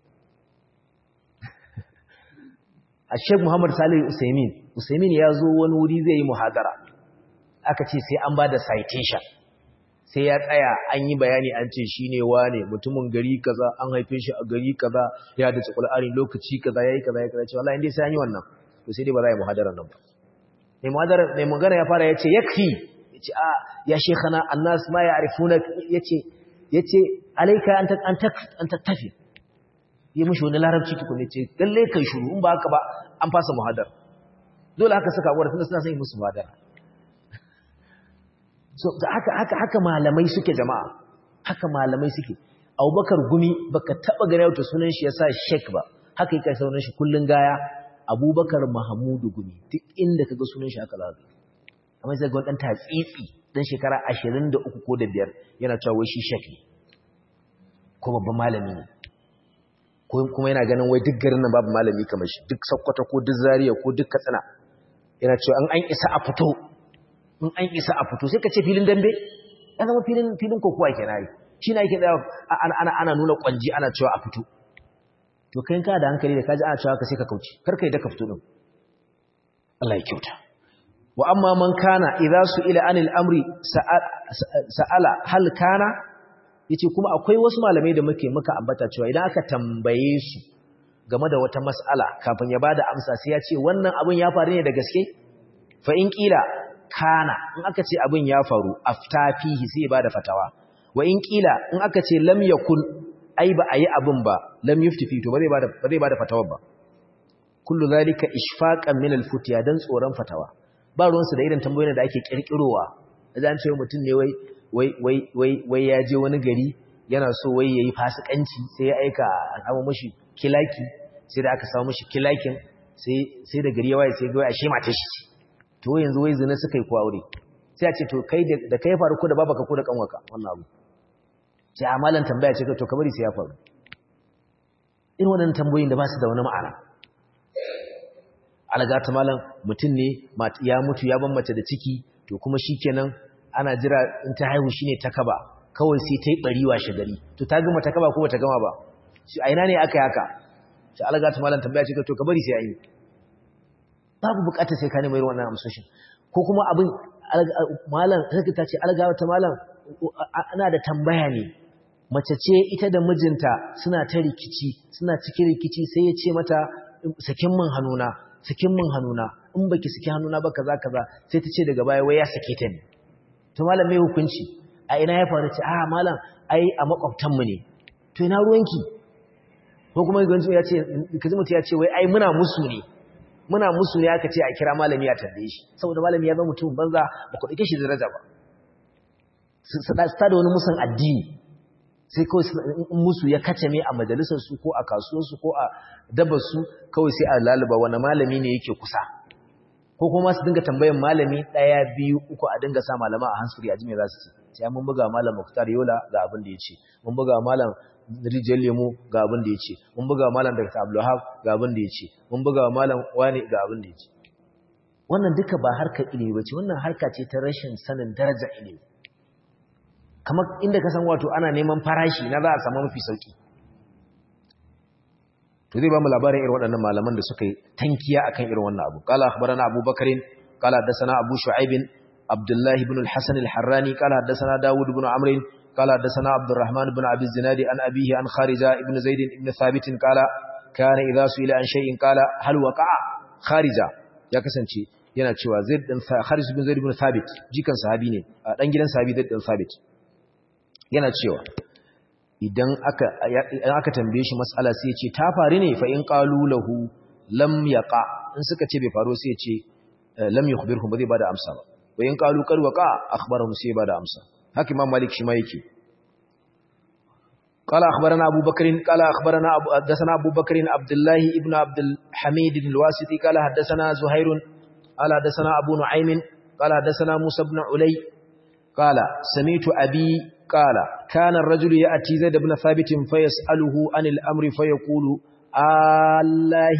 Speaker 1: Sheikh Muhammad Salih Usaimin Usaimin ya zo wani wuri zai yi muhadara aka ce sai an bada citation sai ya tsaya an yi bayani an ce shi ne wane mutumin gari kaza an haife shi a gari kaza ya da Qur'ani lokaci kaza yayi kaza ya kaza ce wallahi indai sai an yi wannan to sai dai ba za a yi muhadarar nan ba mai muhadarar mai magana ya fara yace yakfi yace a ya shekana annas ma ya'rifuna yace yace alayka an an an tattafi yi mushi wani larabci tukun yace lalle kai shuru in ba haka ba an fasa muhadar dole haka suka gwada tunda suna son yi musu muhadara so haka haka haka malamai suke jama'a haka malamai suke Abubakar Gumi baka taba gane wata sunan shi yasa Sheikh ba haka yake sunan shi kullun gaya Abubakar Mahmudu Gumi duk inda kaga sunan shi haka zaka amma sai ga dan tatsitsi dan shekara 23 ko da biyar yana cewa wai shi Sheikh ne ko babban malami ne ko kuma yana ganin wai duk garin nan babu malami kamar shi duk Sokoto ko duk Zaria ko duk Katsina yana cewa an an isa a fito in an isa a fito sai ka ce filin dambe ya zama filin filin kokowa kenan yi shi na yake tsaya ana ana ana nuna kwanji ana cewa a fito to kai ka da hankali da kaji ana cewa ka sai ka kauce kar kai da ka fito din Allah ya kyauta wa amma man kana idza su'ila anil amri sa'ala hal kana yace kuma akwai wasu malamai da muke muka ambata cewa idan aka tambaye su game da wata mas'ala kafin ya bada amsa sai ya ce wannan abin ya faru ne da gaske fa in kila kana in aka ce abin ya faru aftafihi sai ba da fatawa wa in kila in aka ce lam yakun ai ba ayi abin ba lam yuftifi to ba zai bada ba zai bada fatawa ba kullu zalika ishfaqan min alfutiya dan tsoron fatawa ba ruwan su da irin tambayoyin da ake kirkirowa idan ce mutum ne wai wai wai wai wai ya je wani gari yana so wai yayi fasikanci sai ya aika a samu mishi kilaki sai da aka samu mishi kilakin sai sai da gari ya waye sai ga ashe matar shi to yanzu wai zina suka yi aure sai a ce to kai da kai faru ko da babaka ko da kanwaka wannan abu sai amalan tambaya ce to kamar sai ya faru irin wannan tambayoyin da ba su da wani ma'ana alaga ta malam mutum ne ya mutu ya ban mace da ciki to kuma shikenan ana jira in ta haihu shine ta kaba kawai sai ta yi bari wa shagari to ta gama ta kaba ko bata gama ba shi a ina ne aka yi haka sai alaga ta malam tambaya ce to kabari sai an yi babu bukatar sai ka nemi irin wannan amsoshin ko kuma abin malam sai ta ce algawa ta malam ana da tambaya ne mace ce ita da mijinta suna ta rikici suna cikin rikici sai ya ce mata sakin min hannuna sakin min hannuna in baki saki hannuna ba kaza kaza sai ta ce daga baya wai ya sake ta ne to malam mai hukunci a ina ya faru ce a malam ai a makwabtan mu ne to ina ruwanki ko kuma ganzu ya ce kaji mutum ya ce wai ai muna musu ne muna musu ne aka ce a kira malami ya tambaye shi saboda malami ya zama mutum banza ba ku dake shi daraja ba su da wani musan addini sai kawai musu ya kace me a majalisar su ko a kasuwar su ko a dabar su kawai sai a laluba wani malami ne yake kusa ko kuma su dinga tambayan malami daya biyu uku a dinga sa malama a hansuri a jime za su ce sai mun buga malam Muktar Yola ga abin da ya ce mun buga malam rijiyar lemo ga abin da ya ce mun buga malam Dr. Abdulhab ga abin da ya ce mun buga malam wani ga abin da ya ce wannan duka ba harkar ilimi bace wannan harka ce ta rashin sanin daraja ilimi kamar inda ka san wato ana neman farashi na za a samu mafi sauki to zai ba mu labarin irin waɗannan malaman da suka yi tankiya akan irin wannan abu qala akhbarana Abu Bakarin qala hadathana Abu Shu'aib Abdullah ibn al-Hasan al-Harrani qala hadathana Dawud ibn Amr قال حدثنا عبد الرحمن بن عبد الزناد عن أبيه عن خارجة ابن زيد ابن ثابت قال كان إذا سئل عن شيء قال هل وقع خارجة يا كسانشي yana cewa Zaid bin Kharis bin Zaid bin Thabit jikan sahabi ne dan gidan sahabi Zaid bin Thabit yana cewa idan aka idan aka tambaye shi mas'ala sai ya ce ta faru ne fa in qalu lahu lam yaqa in suka ce bai faru sai ya ce lam yukhbirhum ba zai bada amsa ba wa in qalu qad waqa akhbarahum sai bada amsa haka imam malik shi ma yake قال أخبرنا أبو بكر قال أخبرنا أبو حدثنا أبو بكر عبد الله ابن عبد الحميد الواسطي قال حدثنا زهير قال حدثنا أبو نعيم قال حدثنا موسى بن علي قال سمعت أبي قال كان الرجل يأتي زيد بن ثابت فيسأله عن الأمر فيقول الله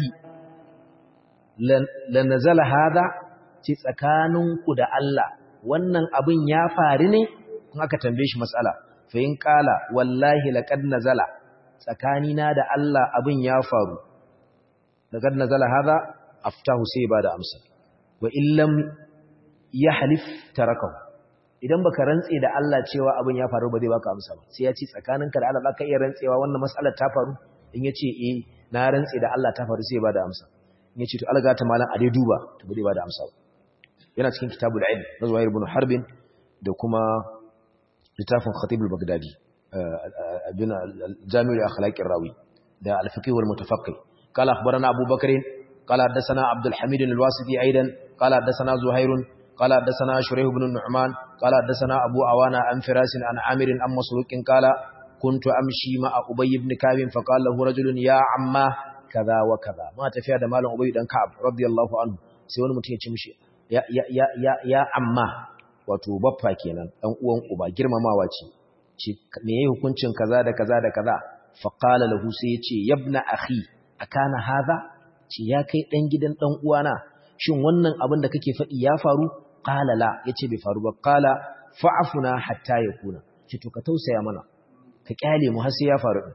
Speaker 1: لنزل هذا تسكانك da Allah wannan abin ya faru ne in aka tambaye shi mas'ala fa in qala wallahi laqad nazala tsakanina da Allah abin ya faru laqad nazala hada aftahu sai ba da amsa wa illam yahlif tarakahu idan baka rantse da Allah cewa abin ya faru ba zai baka amsa ba sai ya ce tsakaninka da Allah zaka iya rantsewa wannan mas'alar ta faru in yace eh na rantse da Allah ta faru sai ba da amsa in yace to alga ta malam a dai duba to ba zai ba da amsa ba yana cikin kitabul ilm na Zuhair ibn Harbin da kuma littafin Khatib al-Baghdadi bin Jami' al-Akhlaq ar-Rawi da al-Fiqh wal Mutafaqqih قال أخبرنا أبو بكر قال حدثنا عبد الحميد الواسطي أيضا قال حدثنا زهير قال حدثنا شريح بن النعمان قال حدثنا أبو عوانا عن فراس عن عامر عن مسروق قال كنت أمشي مع أبي بن كعب فقال له رجل يا عماه كذا وكذا ما تفيا da malam Ubay dan Ka'ab radiyallahu anhu sai wani mutum ya ce mishi ya ya ya ya, ya amma wato baffa kenan dan uwan uba girmamawa ce ce me yayi hukuncin kaza da kaza da kaza fa qala lahu sai ya ce yabna akhi akana hadha ce ya kai dan gidan dan uwana shin wannan abin da kake faɗi ya faru qala la yace bai faru ba qala fa'afuna hatta yakuna ce to ka tausaya mana ka kyale mu har sai ya faru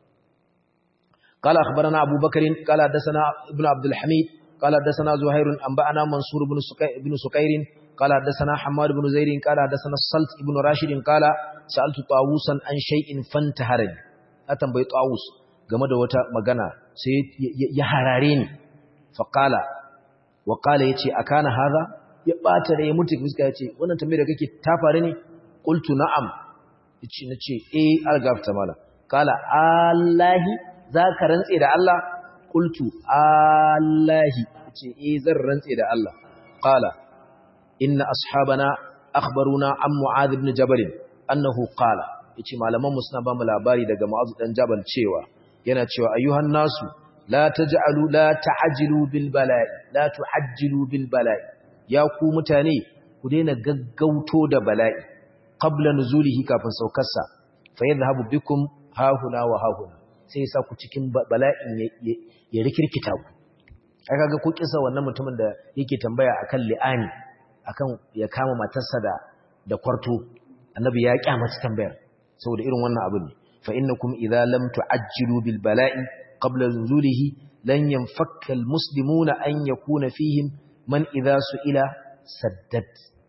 Speaker 1: قال أخبرنا أبو بكر قال حدثنا ابن عبد الحميد قال حدثنا زهير أنبأنا منصور بن بن سكير قال حدثنا حماد بن زيد قال حدثنا الصلت بن راشد قال سألت طاووسا عن شيء فانتهرني أتنبي طاووس game da wata magana sai ya harare ni faqala wa qala yace akana haza ya bata da ya mutu fuska yace wannan tambayar da kake ta faru ne qultu na'am yace nace eh algafta mala qala allahi zaka rantse da Allah qultu allahi yace eh zan rantse da Allah qala inna ashabana akhbaruna an mu'adh ibn jabal annahu qala yace malaman mu suna ba mu labari daga mu'adh dan jabal cewa yana cewa ayyuhan nasu la taj'alu la ta'jilu bil bala'i la tu'ajjilu bil bala'i ya ku mutane ku daina gaggauto da bala'i qabla nuzulihi kafin saukarsa fa yadhhabu bikum hahuna wa hahuna sai sa ku cikin bala'in ya rikirkita ku ai kaga ko kisa wannan mutumin da yake tambaya akan li'ani akan ya kama matarsa da da kwarto annabi ya kyamaci tambayar saboda irin wannan abin ne fa innakum idza lam tu'ajjilu bil bala'i qabla nuzulihi lan yanfakka al muslimuna an yakuna fihim man idza su'ila saddad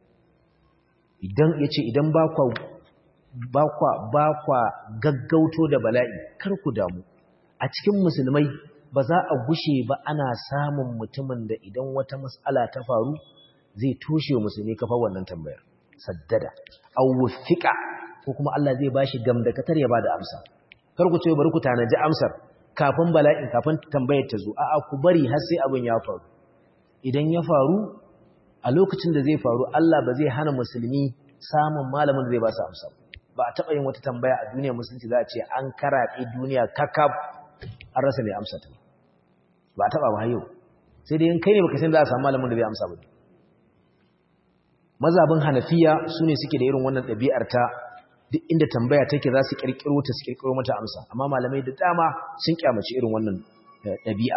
Speaker 1: idan yace idan ba kwa ba kwa ba kwa gaggauto da bala'i kar ku damu a cikin musulmai ba za a gushe ba ana samun mutumin da idan wata mas'ala ta faru zai toshe musulmi kafa wannan tambayar saddada aw wufiqa ko kuma Allah zai bashi gamdakatar ya bada amsa kar ku ce bari ku tanaji amsar kafin bala'in kafin tambayar ta zo a'a ku bari har sai abin ya faru idan ya faru a lokacin da zai faru Allah ba zai hana musulmi samun malamin da zai ba su amsa ba a taɓa yin wata tambaya a duniyar musulunci za a ce an karaɗe duniya kakab an rasa mai amsa ta ba a taɓa ba yau sai dai in kai ne baka san za a samu malamin da zai amsa ba mazabin hanafiya su ne suke da irin wannan ɗabi'ar ta duk inda tambaya take za su ƙirƙiro ta su ƙirƙiro mata amsa amma malamai da dama sun kyamaci irin wannan ɗabi'a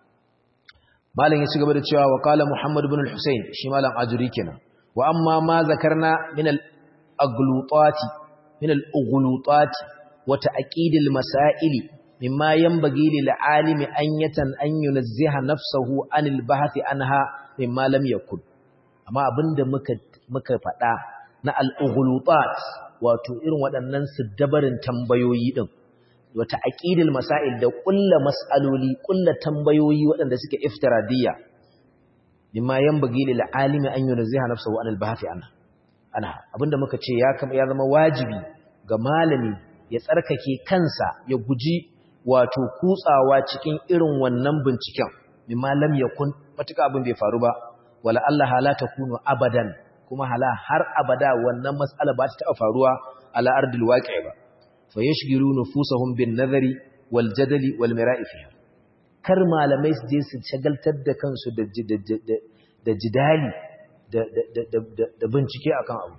Speaker 1: malam ya ci gaba da cewa wa qala muhammad ibn al-husayn shi malam ajuri kenan wa amma ma zakarna min al-aghlutati min al-aghlutati wa ta'qid al-masail mimma yanbaghi lil alimi an yatan an yunazziha nafsahu anil bahthi anha mimma lam yakun amma abinda muka muka faɗa na al-ughlutat wato irin waɗannan siddabarin tambayoyi din wata aqidul masail da kullu mas'aloli kullu tambayoyi waɗanda suke iftiradiyya mimma yanbaghi lil alimi an yunziha nafsahu anil bahthi anha anha abinda muka ce ya ya zama wajibi ga malami ya tsarkake kansa ya guji wato kutsawa cikin irin wannan binciken mimma lam yakun matuka abin bai faru ba wala Allah la takunu abadan kuma hala har abada wannan mas'ala ba ta taɓa faruwa ala ardil waqi' ba fa yashghilu nufusahum bin nazari wal jadali wal mira'i fiha kar malamai su je su shagaltar da kansu da da jidali da da da bincike akan abu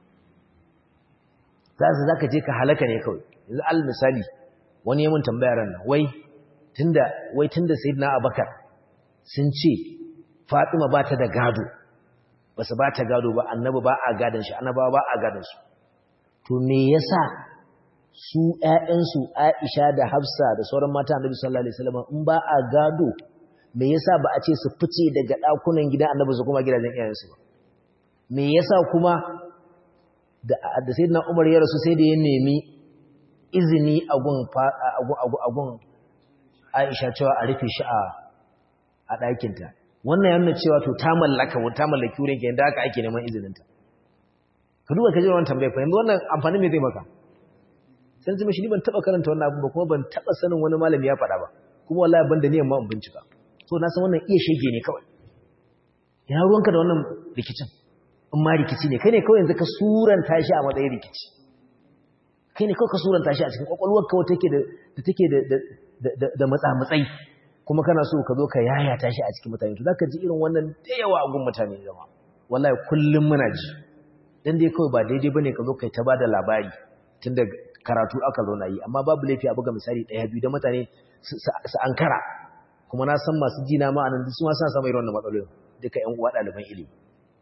Speaker 1: zasu zaka je ka halaka ne kawai yanzu al misali wani yayin tambayar nan wai tunda wai tunda sayyidina abakar sun ce fatima ba ta da gado ba su ba ta gado ba annabi ba a gadon shi annabawa ba a gadon su to me yasa su ƴaƴansu Aisha da Hafsa da sauran mata Annabi sallallahu alaihi wasallam in ba a gado me yasa ba a ce su fice daga dakunan gidan Annabi su kuma gidajen iyayensu ba me yasa kuma da da sayyidina Umar ya rasu sai da ya nemi izini a gun a gun Aisha cewa a rufe shi a a ɗakin ta wannan yana cewa to ta mallaka ta mallaki wurin kenan da haka ake neman izinin ta ka duba ka ji wannan tambayar fa yanzu wannan amfani me zai maka sai zama shi ni ban taba karanta wannan abu ba kuma ban taba sanin wani malami ya faɗa ba kuma wallahi ban da niyan ma in bincika so na san wannan iya shege ne kawai ina ruwanka da wannan rikicin in ma rikici ne kai ne kawai yanzu ka suranta shi a matsayin rikici kai ne kawai ka suranta shi a cikin kwakwalwar kawai take da da take da da da matsa-matsai kuma kana so ka zo ka yayata shi a cikin mutane to zaka ji irin wannan da yawa a gun mutane jama'a wallahi kullum muna ji dan dai kawai ba daidai bane ka zo kai ta bada labari tun da karatu aka zo na yi amma babu laifi a buga misali ɗaya biyu da mutane su ankara kuma na san masu jina ma'anan su ma suna samun irin wannan matsalolin duka ƴan uwa ɗaliban ilimi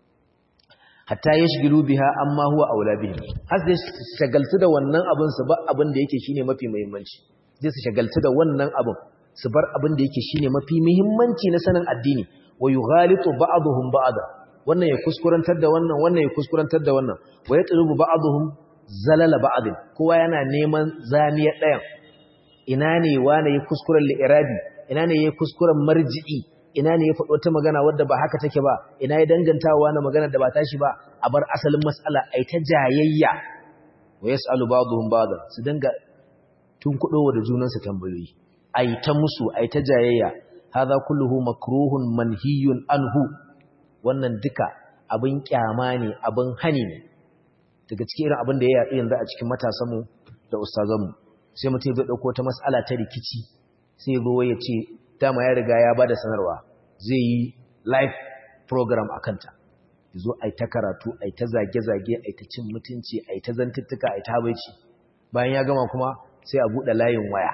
Speaker 1: hatta ya shigilu biha amma huwa aula bihi har sai shagaltu da wannan abin su ba abin da yake shine mafi muhimmanci sai su shagaltu da wannan abin su bar abin da yake shine mafi muhimmanci na sanin addini wa yughalitu ba'dhum ba'da wannan ya kuskurantar da wannan wannan ya kuskurantar da wannan wa yatlubu ba'dhum zalala ba'din kowa yana neman zamiyar ɗayan ina ne wane ya kuskuren li'irabi ina ne ya kuskuren marji'i ina ne ya faɗo ta magana wadda ba haka take ba ina ya dangantawa na magana da ba tashi ba a bar asalin mas'ala ai ta jayayya wa yas'alu ba'dhum ba'dan su dinga tun kudowa da junan su tambayoyi ai ta musu ai ta jayayya hadha kulluhu makruhun manhiyun anhu wannan duka abin kyama ne abin hani ne daga cikin irin abin da ya yaɗu yanzu a cikin matasanmu da ustazanmu sai mutum zai ɗauko ta mas'ala ta rikici sai ya zo ya ce dama ya riga ya ba da sanarwa zai yi live program a kanta ya zo a yi ta karatu a yi ta zage-zage a yi ta cin mutunci a yi ta zantuttuka a yi ta habaici bayan ya gama kuma sai a buɗe layin waya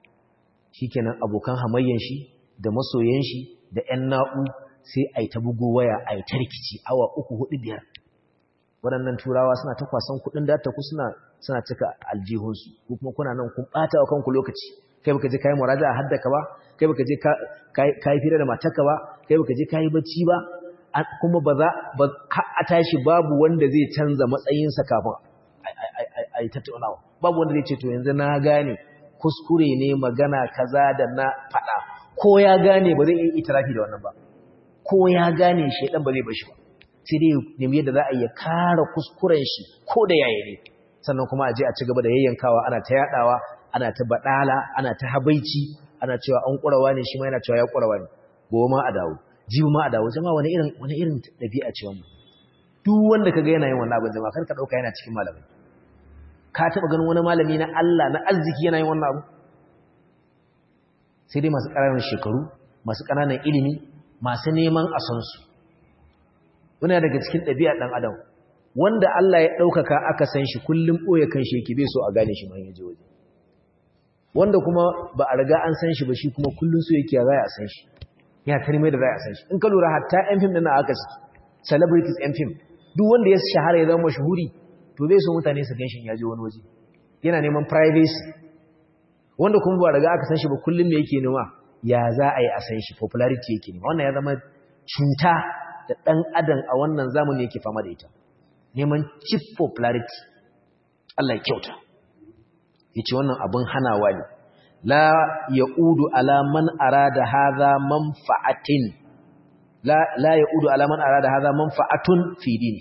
Speaker 1: shi kenan abokan hamayyan shi da masoyan shi da 'yan na'u sai a yi ta bugu waya a yi ta rikici awa uku hudu biyar waɗannan turawa suna ta kwasan kuɗin da ta ku suna suna cika aljihunsu ko kuma kuna nan kun ɓata wa kanku lokaci kai baka je kayi muraja a haddaka ba kai baka je kayi fira da matarka ba kai baka je kayi bacci ba kuma ba za a tashi babu wanda zai canza matsayinsa kafin a yi tattaunawa babu wanda zai ce to yanzu na gane kuskure ne magana kaza da na faɗa ko ya gane ba zai iya itirafi da wannan ba ko ya gane shaidan ba zai bashi ba sai dai nemi yadda za a iya kara kuskuren shi ko da yaya ne sannan kuma a je a ci gaba da yayyankawa ana ta yadawa ana ta badala ana ta habaici ana cewa an kurawa ne shi ma yana cewa ya kurawa ne gobe ma a dawo jibi ma a dawo jama'a wani irin wani irin dabi'a ce wannan duk wanda kaga yana yin wannan abin jama'a kar ka dauka yana cikin malamai ka taba ganin wani malami na Allah na arziki yana yin wannan abu sai dai masu ƙananan shekaru masu ƙananan ilimi masu neman a san su wani daga cikin ɗabi'a ɗan adam wanda Allah ya ɗaukaka aka san shi kullum ɓoye kan shi yake bai so a gane shi man yaje waje wanda kuma ba a riga an san shi ba shi kuma kullum so yake za a san shi ya tarmai da za a san shi in ka lura hatta yan fim ɗin aka ciki celebrities yan fim duk wanda ya shahara ya zama mashahuri to bai so mutane su gan shi ya je wani waje yana neman privacy wanda kuma ba riga aka san shi ba kullum ne yake nema ya za a yi a san shi popularity yake nema wannan ya zama cuta da ɗan adam a wannan zamani yake fama da ita neman cheap popularity Allah ya kyauta yace wannan abin hanawa ne la yaudu ala man arada hadha manfa'atin la la yaudu ala man arada hadha manfa'atun fi dini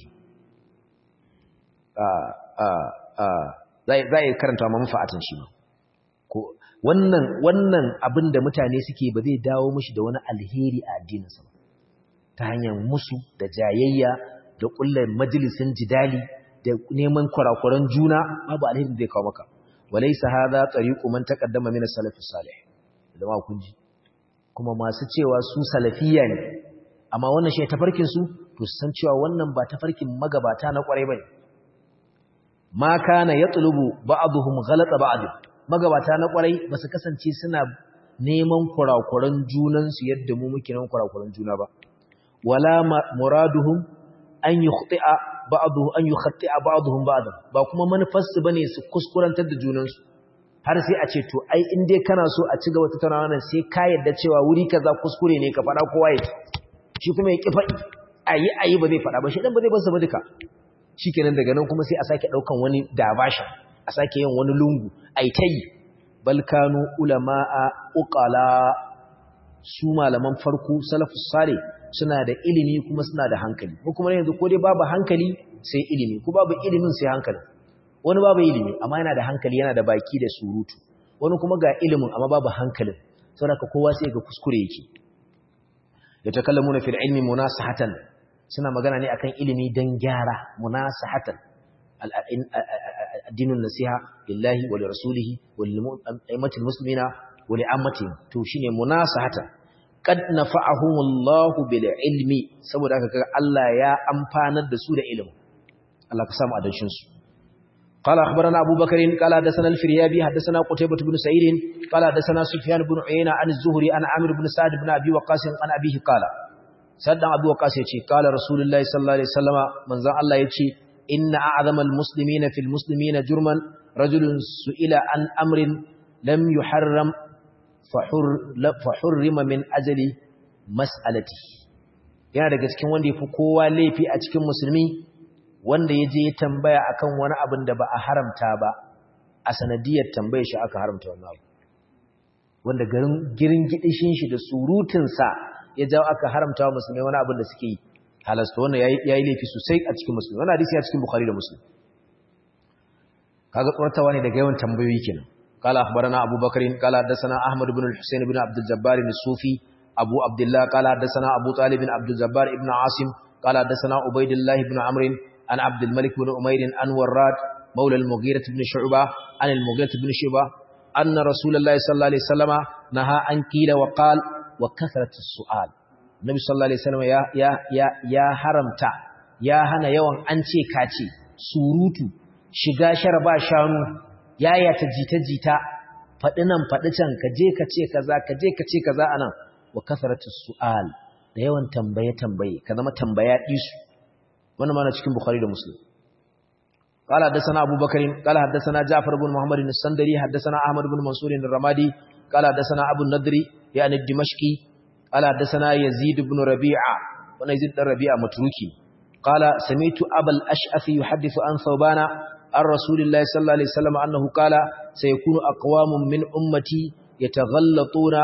Speaker 1: ah ah ah zai zai karanta manfa'atin shi ba ko wannan wannan abin da mutane suke ba zai dawo mishi da wani alheri a addininsa ba ta hanyar musu da jayayya da kullar majalisin jidali da neman kurakuran juna babu alheri zai kawo maka walaysa hadha tariqu man taqaddama min as-salaf as-salih jama'a kun ji kuma masu cewa su salafiyya ne amma wannan shi tafarkin su to san cewa wannan ba tafarkin magabata na kwarai bane ma kana yatlubu ba'dhum ghalata ba'd magabata na kwarai ba su kasance suna neman kurakuran junansu yadda mu muke neman kurakuran juna ba wala muraduhum an yukhti'a ba'dhu an yukhti'a ba'dhum ba'd ba kuma manufarsu bane su kuskurantar da junansu har sai a ce to ai in dai kana so a ci gaba tattaunawa nan sai ka yadda cewa wuri kaza kuskure ne ka faɗa kowa ya shi kuma ya ki faɗi ayi ayi ba zai faɗa ba shi dan ba zai bar ba duka shikenan daga nan kuma sai a sake daukan wani dabasha a sake yin wani lungu ai tayi bal kanu ulama'a uqala su malaman farko salafus salih suna da ilimi kuma suna da hankali ko kuma yanzu ko dai babu hankali sai ilimi ko babu ilimin sai hankali wani babu ilimi amma yana da hankali yana da baki da surutu wani kuma ga ilimin amma babu hankalin saboda kowa sai ga kuskure yake yatakallamuna fil ilmi munasahatan suna magana ne akan ilimi dan gyara munasahatan addinin nasiha lillahi wa lirasulihi wa lil muslimina wa li'ammatihim to shine munasahatan qad nafa'ahumullahu bil ilmi saboda haka kaga Allah ya amfanar da su da ilimi Allah ka samu adanshin su قال أخبرنا أبو بكر قال حدثنا الفريابي حدثنا قتيبة بن سعيد قال حدثنا سفيان بن عيينة عن الزهري عن عامر بن سعد بن أبي وقاص عن أبيه قال سعد أبي وقاص يتي قال رسول الله صلى الله عليه وسلم من ذا الله يتي إن أعظم المسلمين في المسلمين جرما رجل سئل عن أمر لم يحرم فحر فحرم من أجل مسألته yana daga cikin wanda ya fi kowa laifi a cikin musulmi wanda ya je ya tambaya akan wani abin da ba a haramta ba a sanadiyar tambayar shi aka haramta wannan abu wanda garin girin gidishin shi da surutunsa ya jawo aka haramta wa musulmai wani abin da suke yi halasta wannan ya yi laifi sosai a cikin musulmi wannan hadisi a cikin bukhari da muslim kaga tsortawa ne daga yawan tambayoyi kenan قال أخبرنا أبو بكر قال حدثنا أحمد بن الحسين بن عبد الجبار الصوفي أبو عبد الله قال حدثنا أبو طالب بن عبد الجبار بن عاصم قال حدثنا عبيد الله بن عمرو عن عبد الملك بن أمير عن وراد مولى المغيرة بن شعبة عن المغيرة بن شعبة أن رسول الله صلى الله عليه وسلم نهى عن قيل وقال وكثرة السؤال النبي صلى الله عليه وسلم يا يا يا يا حرمتا يا هنا يوان أنتي كاتي surutu shiga sharba shanu yaya ta jita jita faɗi nan faɗi can ka je ka ce kaza ka je ka ce kaza anan wa kasaratu su'al da yawan tambaye tambaye ka zama tambaya disu wannan mana cikin bukhari da muslim قال حدثنا ابو بكر قال حدثنا جعفر بن محمد السندري حدثنا احمد بن منصور الرمادي قال حدثنا ابو النضر يعني الدمشقي قال حدثنا يزيد بن ربيعه وانا يزيد بن ربيعه متروكي قال سمعت ابا الاشعث يحدث عن ثوبان عن رسول الله صلى الله عليه وسلم انه قال سيكون اقوام من امتي يتغلطون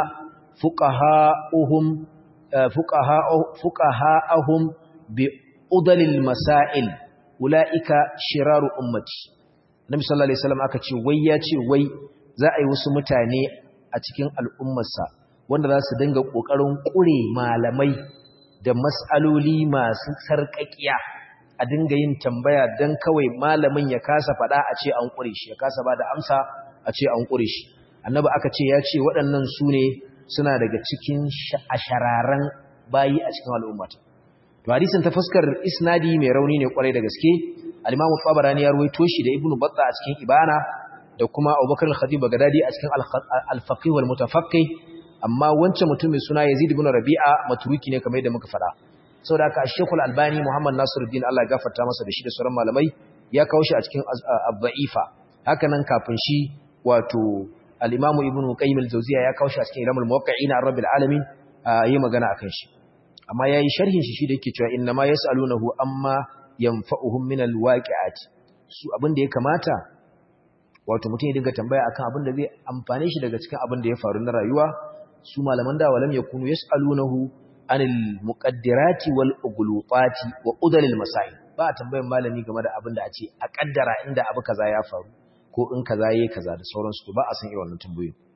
Speaker 1: فقهاؤهم فقهاء فقهاءهم بأضل المسائل ula'ika shiraru ummati nabi sallallahu alaihi wasallam aka ce wai ya ce wai za a yi wasu mutane a cikin al'ummarsa wanda za su dinga kokarin kure malamai da mas'aloli masu sarƙaƙiya a dinga yin tambaya dan kawai malamin ya kasa faɗa a ce an kure shi ya kasa bada amsa a ce an kure shi annabi aka ce ya ce waɗannan su ne suna daga cikin ashararan bayi a cikin al'ummata to hadisin ta fuskar isnadi mai rauni ne kwarai da gaske al-Imam Tabarani ya ruwaito shi da Ibn Battah a cikin Ibana da kuma Abubakar al-Khatib Baghdadi a cikin al-Faqih wal Mutafaqqih amma wancan mutum mai suna Yazid ibn Rabi'a matruki ne kamar yadda muka faɗa saboda haka Sheikh al-Albani Muhammad Nasiruddin Allah ya gafarta masa da shi da sauran malamai ya kawo shi a cikin Ad-Da'ifa haka nan kafin shi wato al-Imam Ibn Qayyim al-Jawziyya ya kawo shi a cikin Ilamul Muwaqqi'in ar-Rabbil Alamin yi magana akan shi amma yayi sharhin shi shi da yake cewa inna ma yasalunahu amma yanfa'uhum min alwaqi'ati su abin da ya kamata wato mutum ya dinga tambaya akan abin da zai amfane shi daga cikin abin da ya faru na rayuwa su malaman da walam yakunu yasalunahu anil muqaddirati wal ughluqati wa udalil masail ba tambayan malami game da abin da a ce a kaddara inda abu kaza ya faru ko in kaza yayi kaza da sauransu to ba a san irin wannan tambayoyi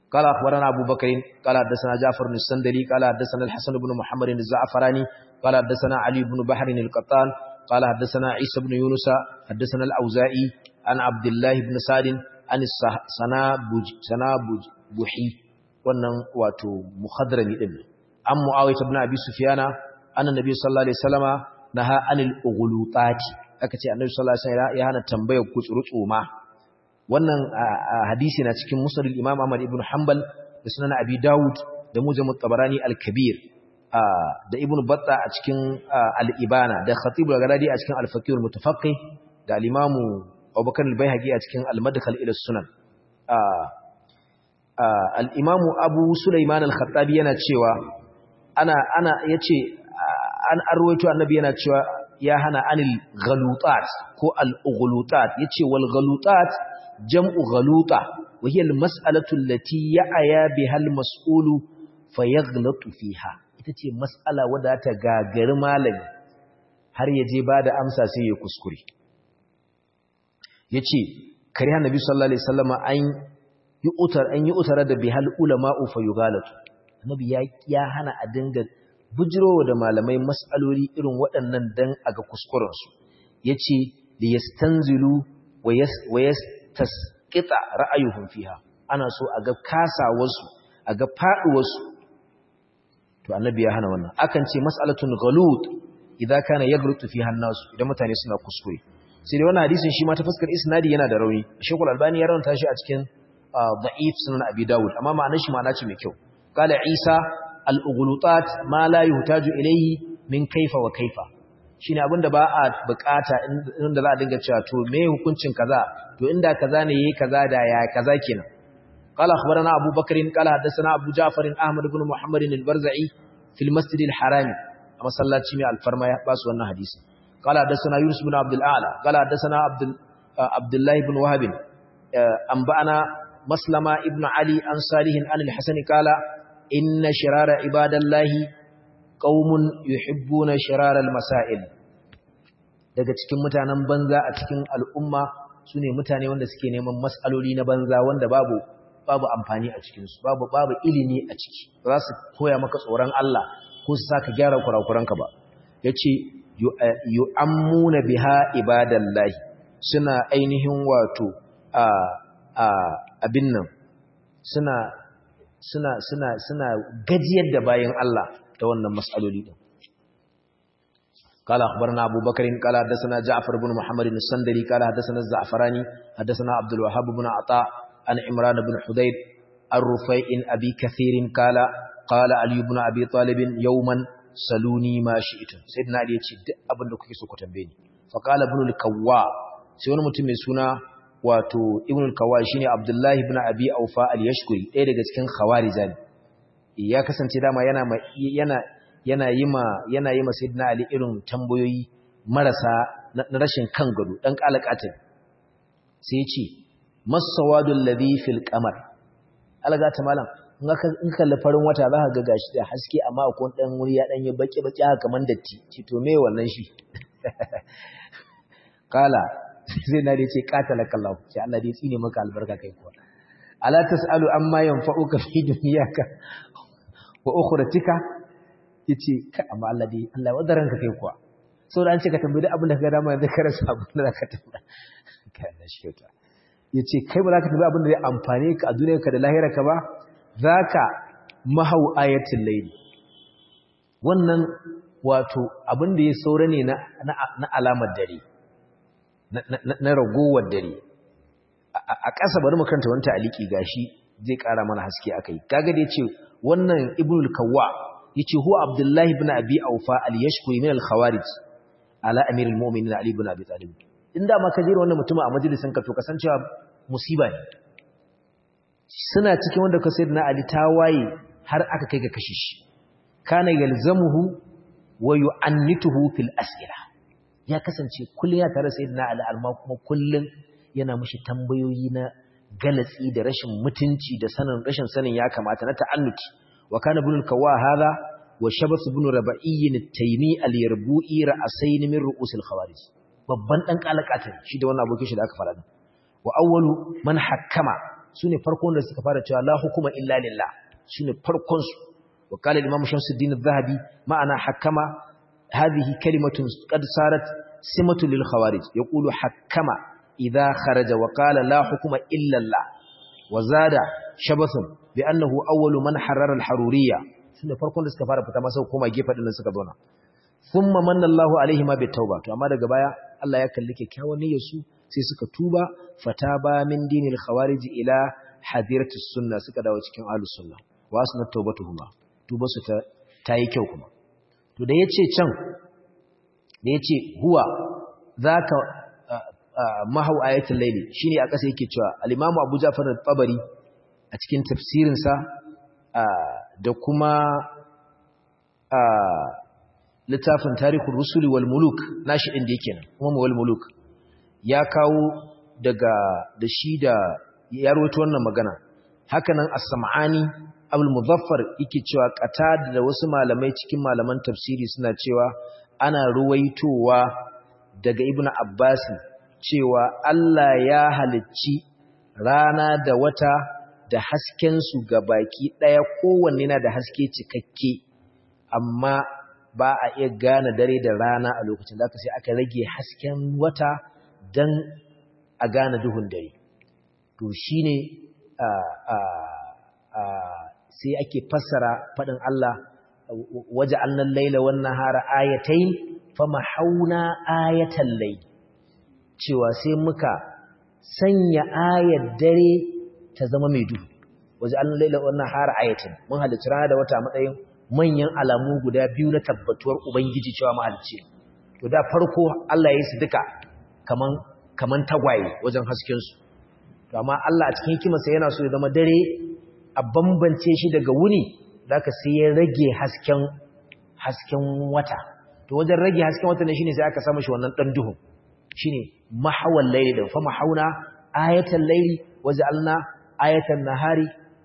Speaker 1: قال أخبرنا أبو بكر قال حدثنا جعفر بن السندلي قال حدثنا الحسن بن محمد الزعفراني قال حدثنا علي بن بحر القطان قال حدثنا عيسى بن يونس حدثنا الأوزائي عن عبد الله بن سعد عن السنابج سنابج بحي wannan wato muhadrami din an muawiyah ibn abi sufyana anna nabi sallallahu alaihi wasallama naha anil ughulutati aka ce annabi sallallahu alaihi wasallam ya hana tambayar kutsurutsu ma wannan hadisi na cikin musnad al-imam Ahmad ibn Hanbal da sunan Abi Dawud da Mujam tabarani al-Kabir da Ibn Battah a cikin al-Ibana da Khatib al-Ghaladi a cikin al-Faqih al-Mutafaqqih da al-Imam Abubakar al-Baihaqi a cikin al-Madkhal ila sunan al-Imam Abu Sulaiman al-Khattabi yana cewa ana ana yace an arwaito annabi yana cewa ya hana anil ghalutat ko al-ughlutat yace wal ghalutat jam'u ghaluta wa hiya al-mas'alatu allati ya'ya biha al-mas'ulu fayaghlatu fiha ita ce mas'ala wadda ta gagari malami har yaje bada amsa sai ya kuskure yace kare annabi sallallahu alaihi wasallam an yi utar an yi utara da bihal ulama'u fayughalatu annabi ya ya hana a dinga bujirowa da malamai mas'aloli irin waɗannan dan aga kuskuren su yace liyastanzilu wa tasqita ra'ayuhum fiha ana so a ga kasawarsu a ga faduwarsu to annabi ya hana wannan akan ce mas'alatun ghalut idza kana yaghlutu fiha an-nas idan mutane suna kuskure sai dai wannan hadisin shi ma ta fuskar isnadi yana da rauni Sheikhul Albani ya rawanta shi a cikin da'if sunan Abi Dawud amma ma'anar shi ma'ana ce mai kyau qala Isa al-ughlutat ma la yuhtaju ilayhi min kaifa wa kaifa shine abinda ba a bukata inda za a dinga cewa to me hukuncin kaza to inda kaza ne yayi kaza da ya kaza kenan qala akhbarana abu bakr qala hadathana abu ja'far ahmad ibn muhammad al-barzai fil masjid al-haram a masallaci mai alfarma ya basu wannan hadisi qala hadathana yunus ibn abd al-a'la qala hadathana abd abdullah ibn wahab anba'ana maslama ibn ali an salihin an al-hasan qala inna shirara ibadallahi qaumun yuhibbuna shiraral masail daga cikin mutanen banza a cikin al'umma sune mutane wanda suke neman mas'aloli na banza wanda babu babu amfani a cikin su babu babu ilimi a ciki ba za su koya maka tsoron Allah ko su saka gyara kurakuranka ba yace yu'ammuna biha ibadallahi suna ainihin wato a a abin nan suna suna suna suna gajiyar da bayan Allah ta wannan mas'aloli din قال أخبرنا أبو بكر قال حدثنا جعفر بن محمد السندري قال حدثنا الزعفراني حدثنا عبد الوهاب بن عطاء عن عمران بن حديد الرفيع أبي كثير قال قال علي بن أبي طالب يوما سلوني ما شئتم سيدنا علي يقول أبن لكي سوكو تنبيني فقال ابن الكواء سيونا متمي سنة wato ibn al-kawai shine abdullahi ibn abi aufa al-yashkuri ɗaya daga cikin khawarija ne ya kasance dama yana yana yana yi ma yana yi ma sayyidina ali irin tambayoyi marasa na rashin kan gado dan kalakatin sai ya ce masawadu alladhi fil qamar alaga ta malam in ka in kalli farin wata za ka ga gashi da haske amma akwai dan wuri ya dan yi baki baki haka kaman datti ce to me wannan shi kala sai na ce qatala kallahu sai Allah dai tsine maka albarka kai kuwa ala tasalu amma yanfa'uka fi dunyaka wa ukhratika yace ka amma Allah dai Allah wadaran ka kai kuwa saboda an ce ka tambayi duk abin da ka ga dama yanzu ka rasa abin da ka tambaya kai na shi kyauta yace kai ba za ka tambayi abin da zai amfane ka a duniyarka da lahirarka ba zaka mahau ayatul layli wannan wato abin da ya saura ne na na alamar dare na ragowar dare a ƙasa bari mu kanta wani ta'aliki gashi zai ƙara mana haske akai kaga da yace wannan ibnul kawwa yace huwa abdullahi ibn abi aufa al-yashkuri min al-khawarij ala amirul mu'minin ali ibn abi talib inda ma ka jira wannan mutum a majalisin ka to kasancewa musiba ne suna cikin wanda ka sayyidina ali tawaye har aka kai ga kashe shi kana yalzamuhu wa yu'annituhu fil as'ila ya kasance kullun ya tare sayyidina ali amma kuma kullun yana mishi tambayoyi na galatsi da rashin mutunci da sanin rashin sanin ya kamata na ta'annuti wa kana ibn al-kawwa hadha wa shabath ibn rabi'i at-taymi al-yarbu'i ra'sayn min ru'us al-khawarij babban dan kalakatin shi da wannan abokin shi da aka fara wa awwalu man hakkama sune farkon da suka fara cewa la hukuma illa lillah sune farkon su wa qala al-imam Shamsuddin az-Zahabi ma'ana hakama hadhihi kalimatun qad sarat simatu lil khawarij yaqulu hakama idha kharaja wa qala la hukuma illa Allah wa zada shabathun bi annahu awwalu man harrara al-haruriyya sune farkon da suka fara fita masa koma gefe din suka zauna thumma manna Allahu alaihi ma bitauba to amma daga baya Allah ya kalli kyakkyawan niyyar su sai suka tuba fataba min dinil khawarij ila hadiratus sunna suka dawo cikin ahlus sunna wa asna tawbatuhuma tuba su ta tayi kyau kuma to da yace can da yace huwa zaka mahau ayatul layli shine a kasa yake cewa al-imam Abu Ja'far al-Tabari a cikin tafsirin sa da kuma littafin tarihul rusuli wal muluk nashi din da yake nan kuma wal muluk ya kawo daga da shi da ya rawaito wannan magana haka nan as-sam'ani abul muzaffar yake cewa qatada da wasu malamai cikin malaman tafsiri suna cewa ana ruwaitowa daga ibnu abbas cewa Allah ya halicci rana da wata da hasken su baki daya kowanne na da haske cikakke amma ba a iya gane dare da rana a lokacin da aka sai aka rage hasken wata don a gane duhun dare to shi ne sai ake fassara faɗin Allah waje annan laila wannan hara ayatai fama hauna ayatan lai cewa sai muka sanya ayar dare ta zama mai duhu waje annan laila wannan hara ayatai mun halittu rana da wata matsayin manyan alamu guda biyu na tabbatuwar Ubangiji cewa mahalicci. To da farko Allah ya yi su duka kaman kaman tagwaye wajen haskensu. To amma Allah a cikin hikimarsa yana so ya zama dare a bambance shi daga wuni zaka sai ya rage hasken hasken wata. To wajen rage hasken wata ne shine sai aka samu shi wannan dan duhun. Shine mahawal layli da fa mahauna ayatan layli waja'alna ayatan nahari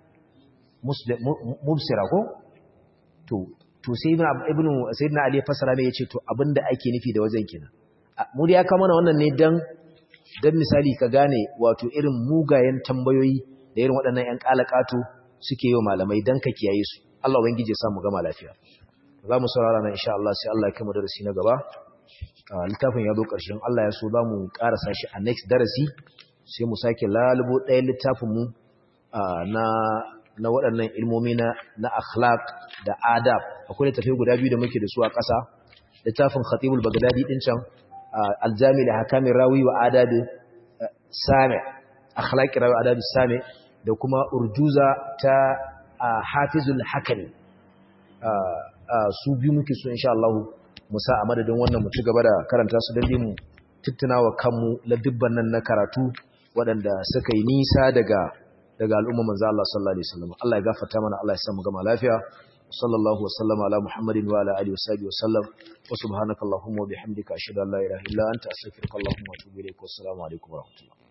Speaker 1: mubsira ko to to sai ibnu sayyidina ali fasara mai yace to abinda ake nufi da wajen kina mu dai aka mana wannan ne dan dan misali ka gane wato irin mugayen tambayoyi da irin waɗannan ƴan kalakato suke yi malamai dan ka kiyaye su Allah ubangije ya samu gama lafiya za mu saurara nan insha Allah sai Allah ya kai mu darasi na gaba littafin ya zo ƙarshen Allah ya so za mu ƙarasa shi a next darasi sai mu sake lalubo ɗayan littafin mu na na waɗannan ilmomi na na akhlaq da adab akwai littafi guda biyu da muke da su a ƙasa littafin khatibul bagdadi din can aljami da hakamin rawi wa adabi sami akhlaqi rawi adabi sami da kuma urjuza ta hafizul hakami su biyu muke so insha Allah mu sa a madadin wannan mu ci gaba da karanta su dan mu tuttunawa kanmu ladibban nan na karatu waɗanda suka yi nisa daga daga al'umma manzo Allah sallallahu alaihi wasallam Allah ya gafarta mana Allah ya samu gama lafiya sallallahu wasallama ala muhammadin wa ala alihi wasallam wasallam wa subhanakallahumma wa bihamdika ashhadu an la ilaha illa anta astaghfiruka wa atubu ilaik wa assalamu alaikum wa rahmatullahi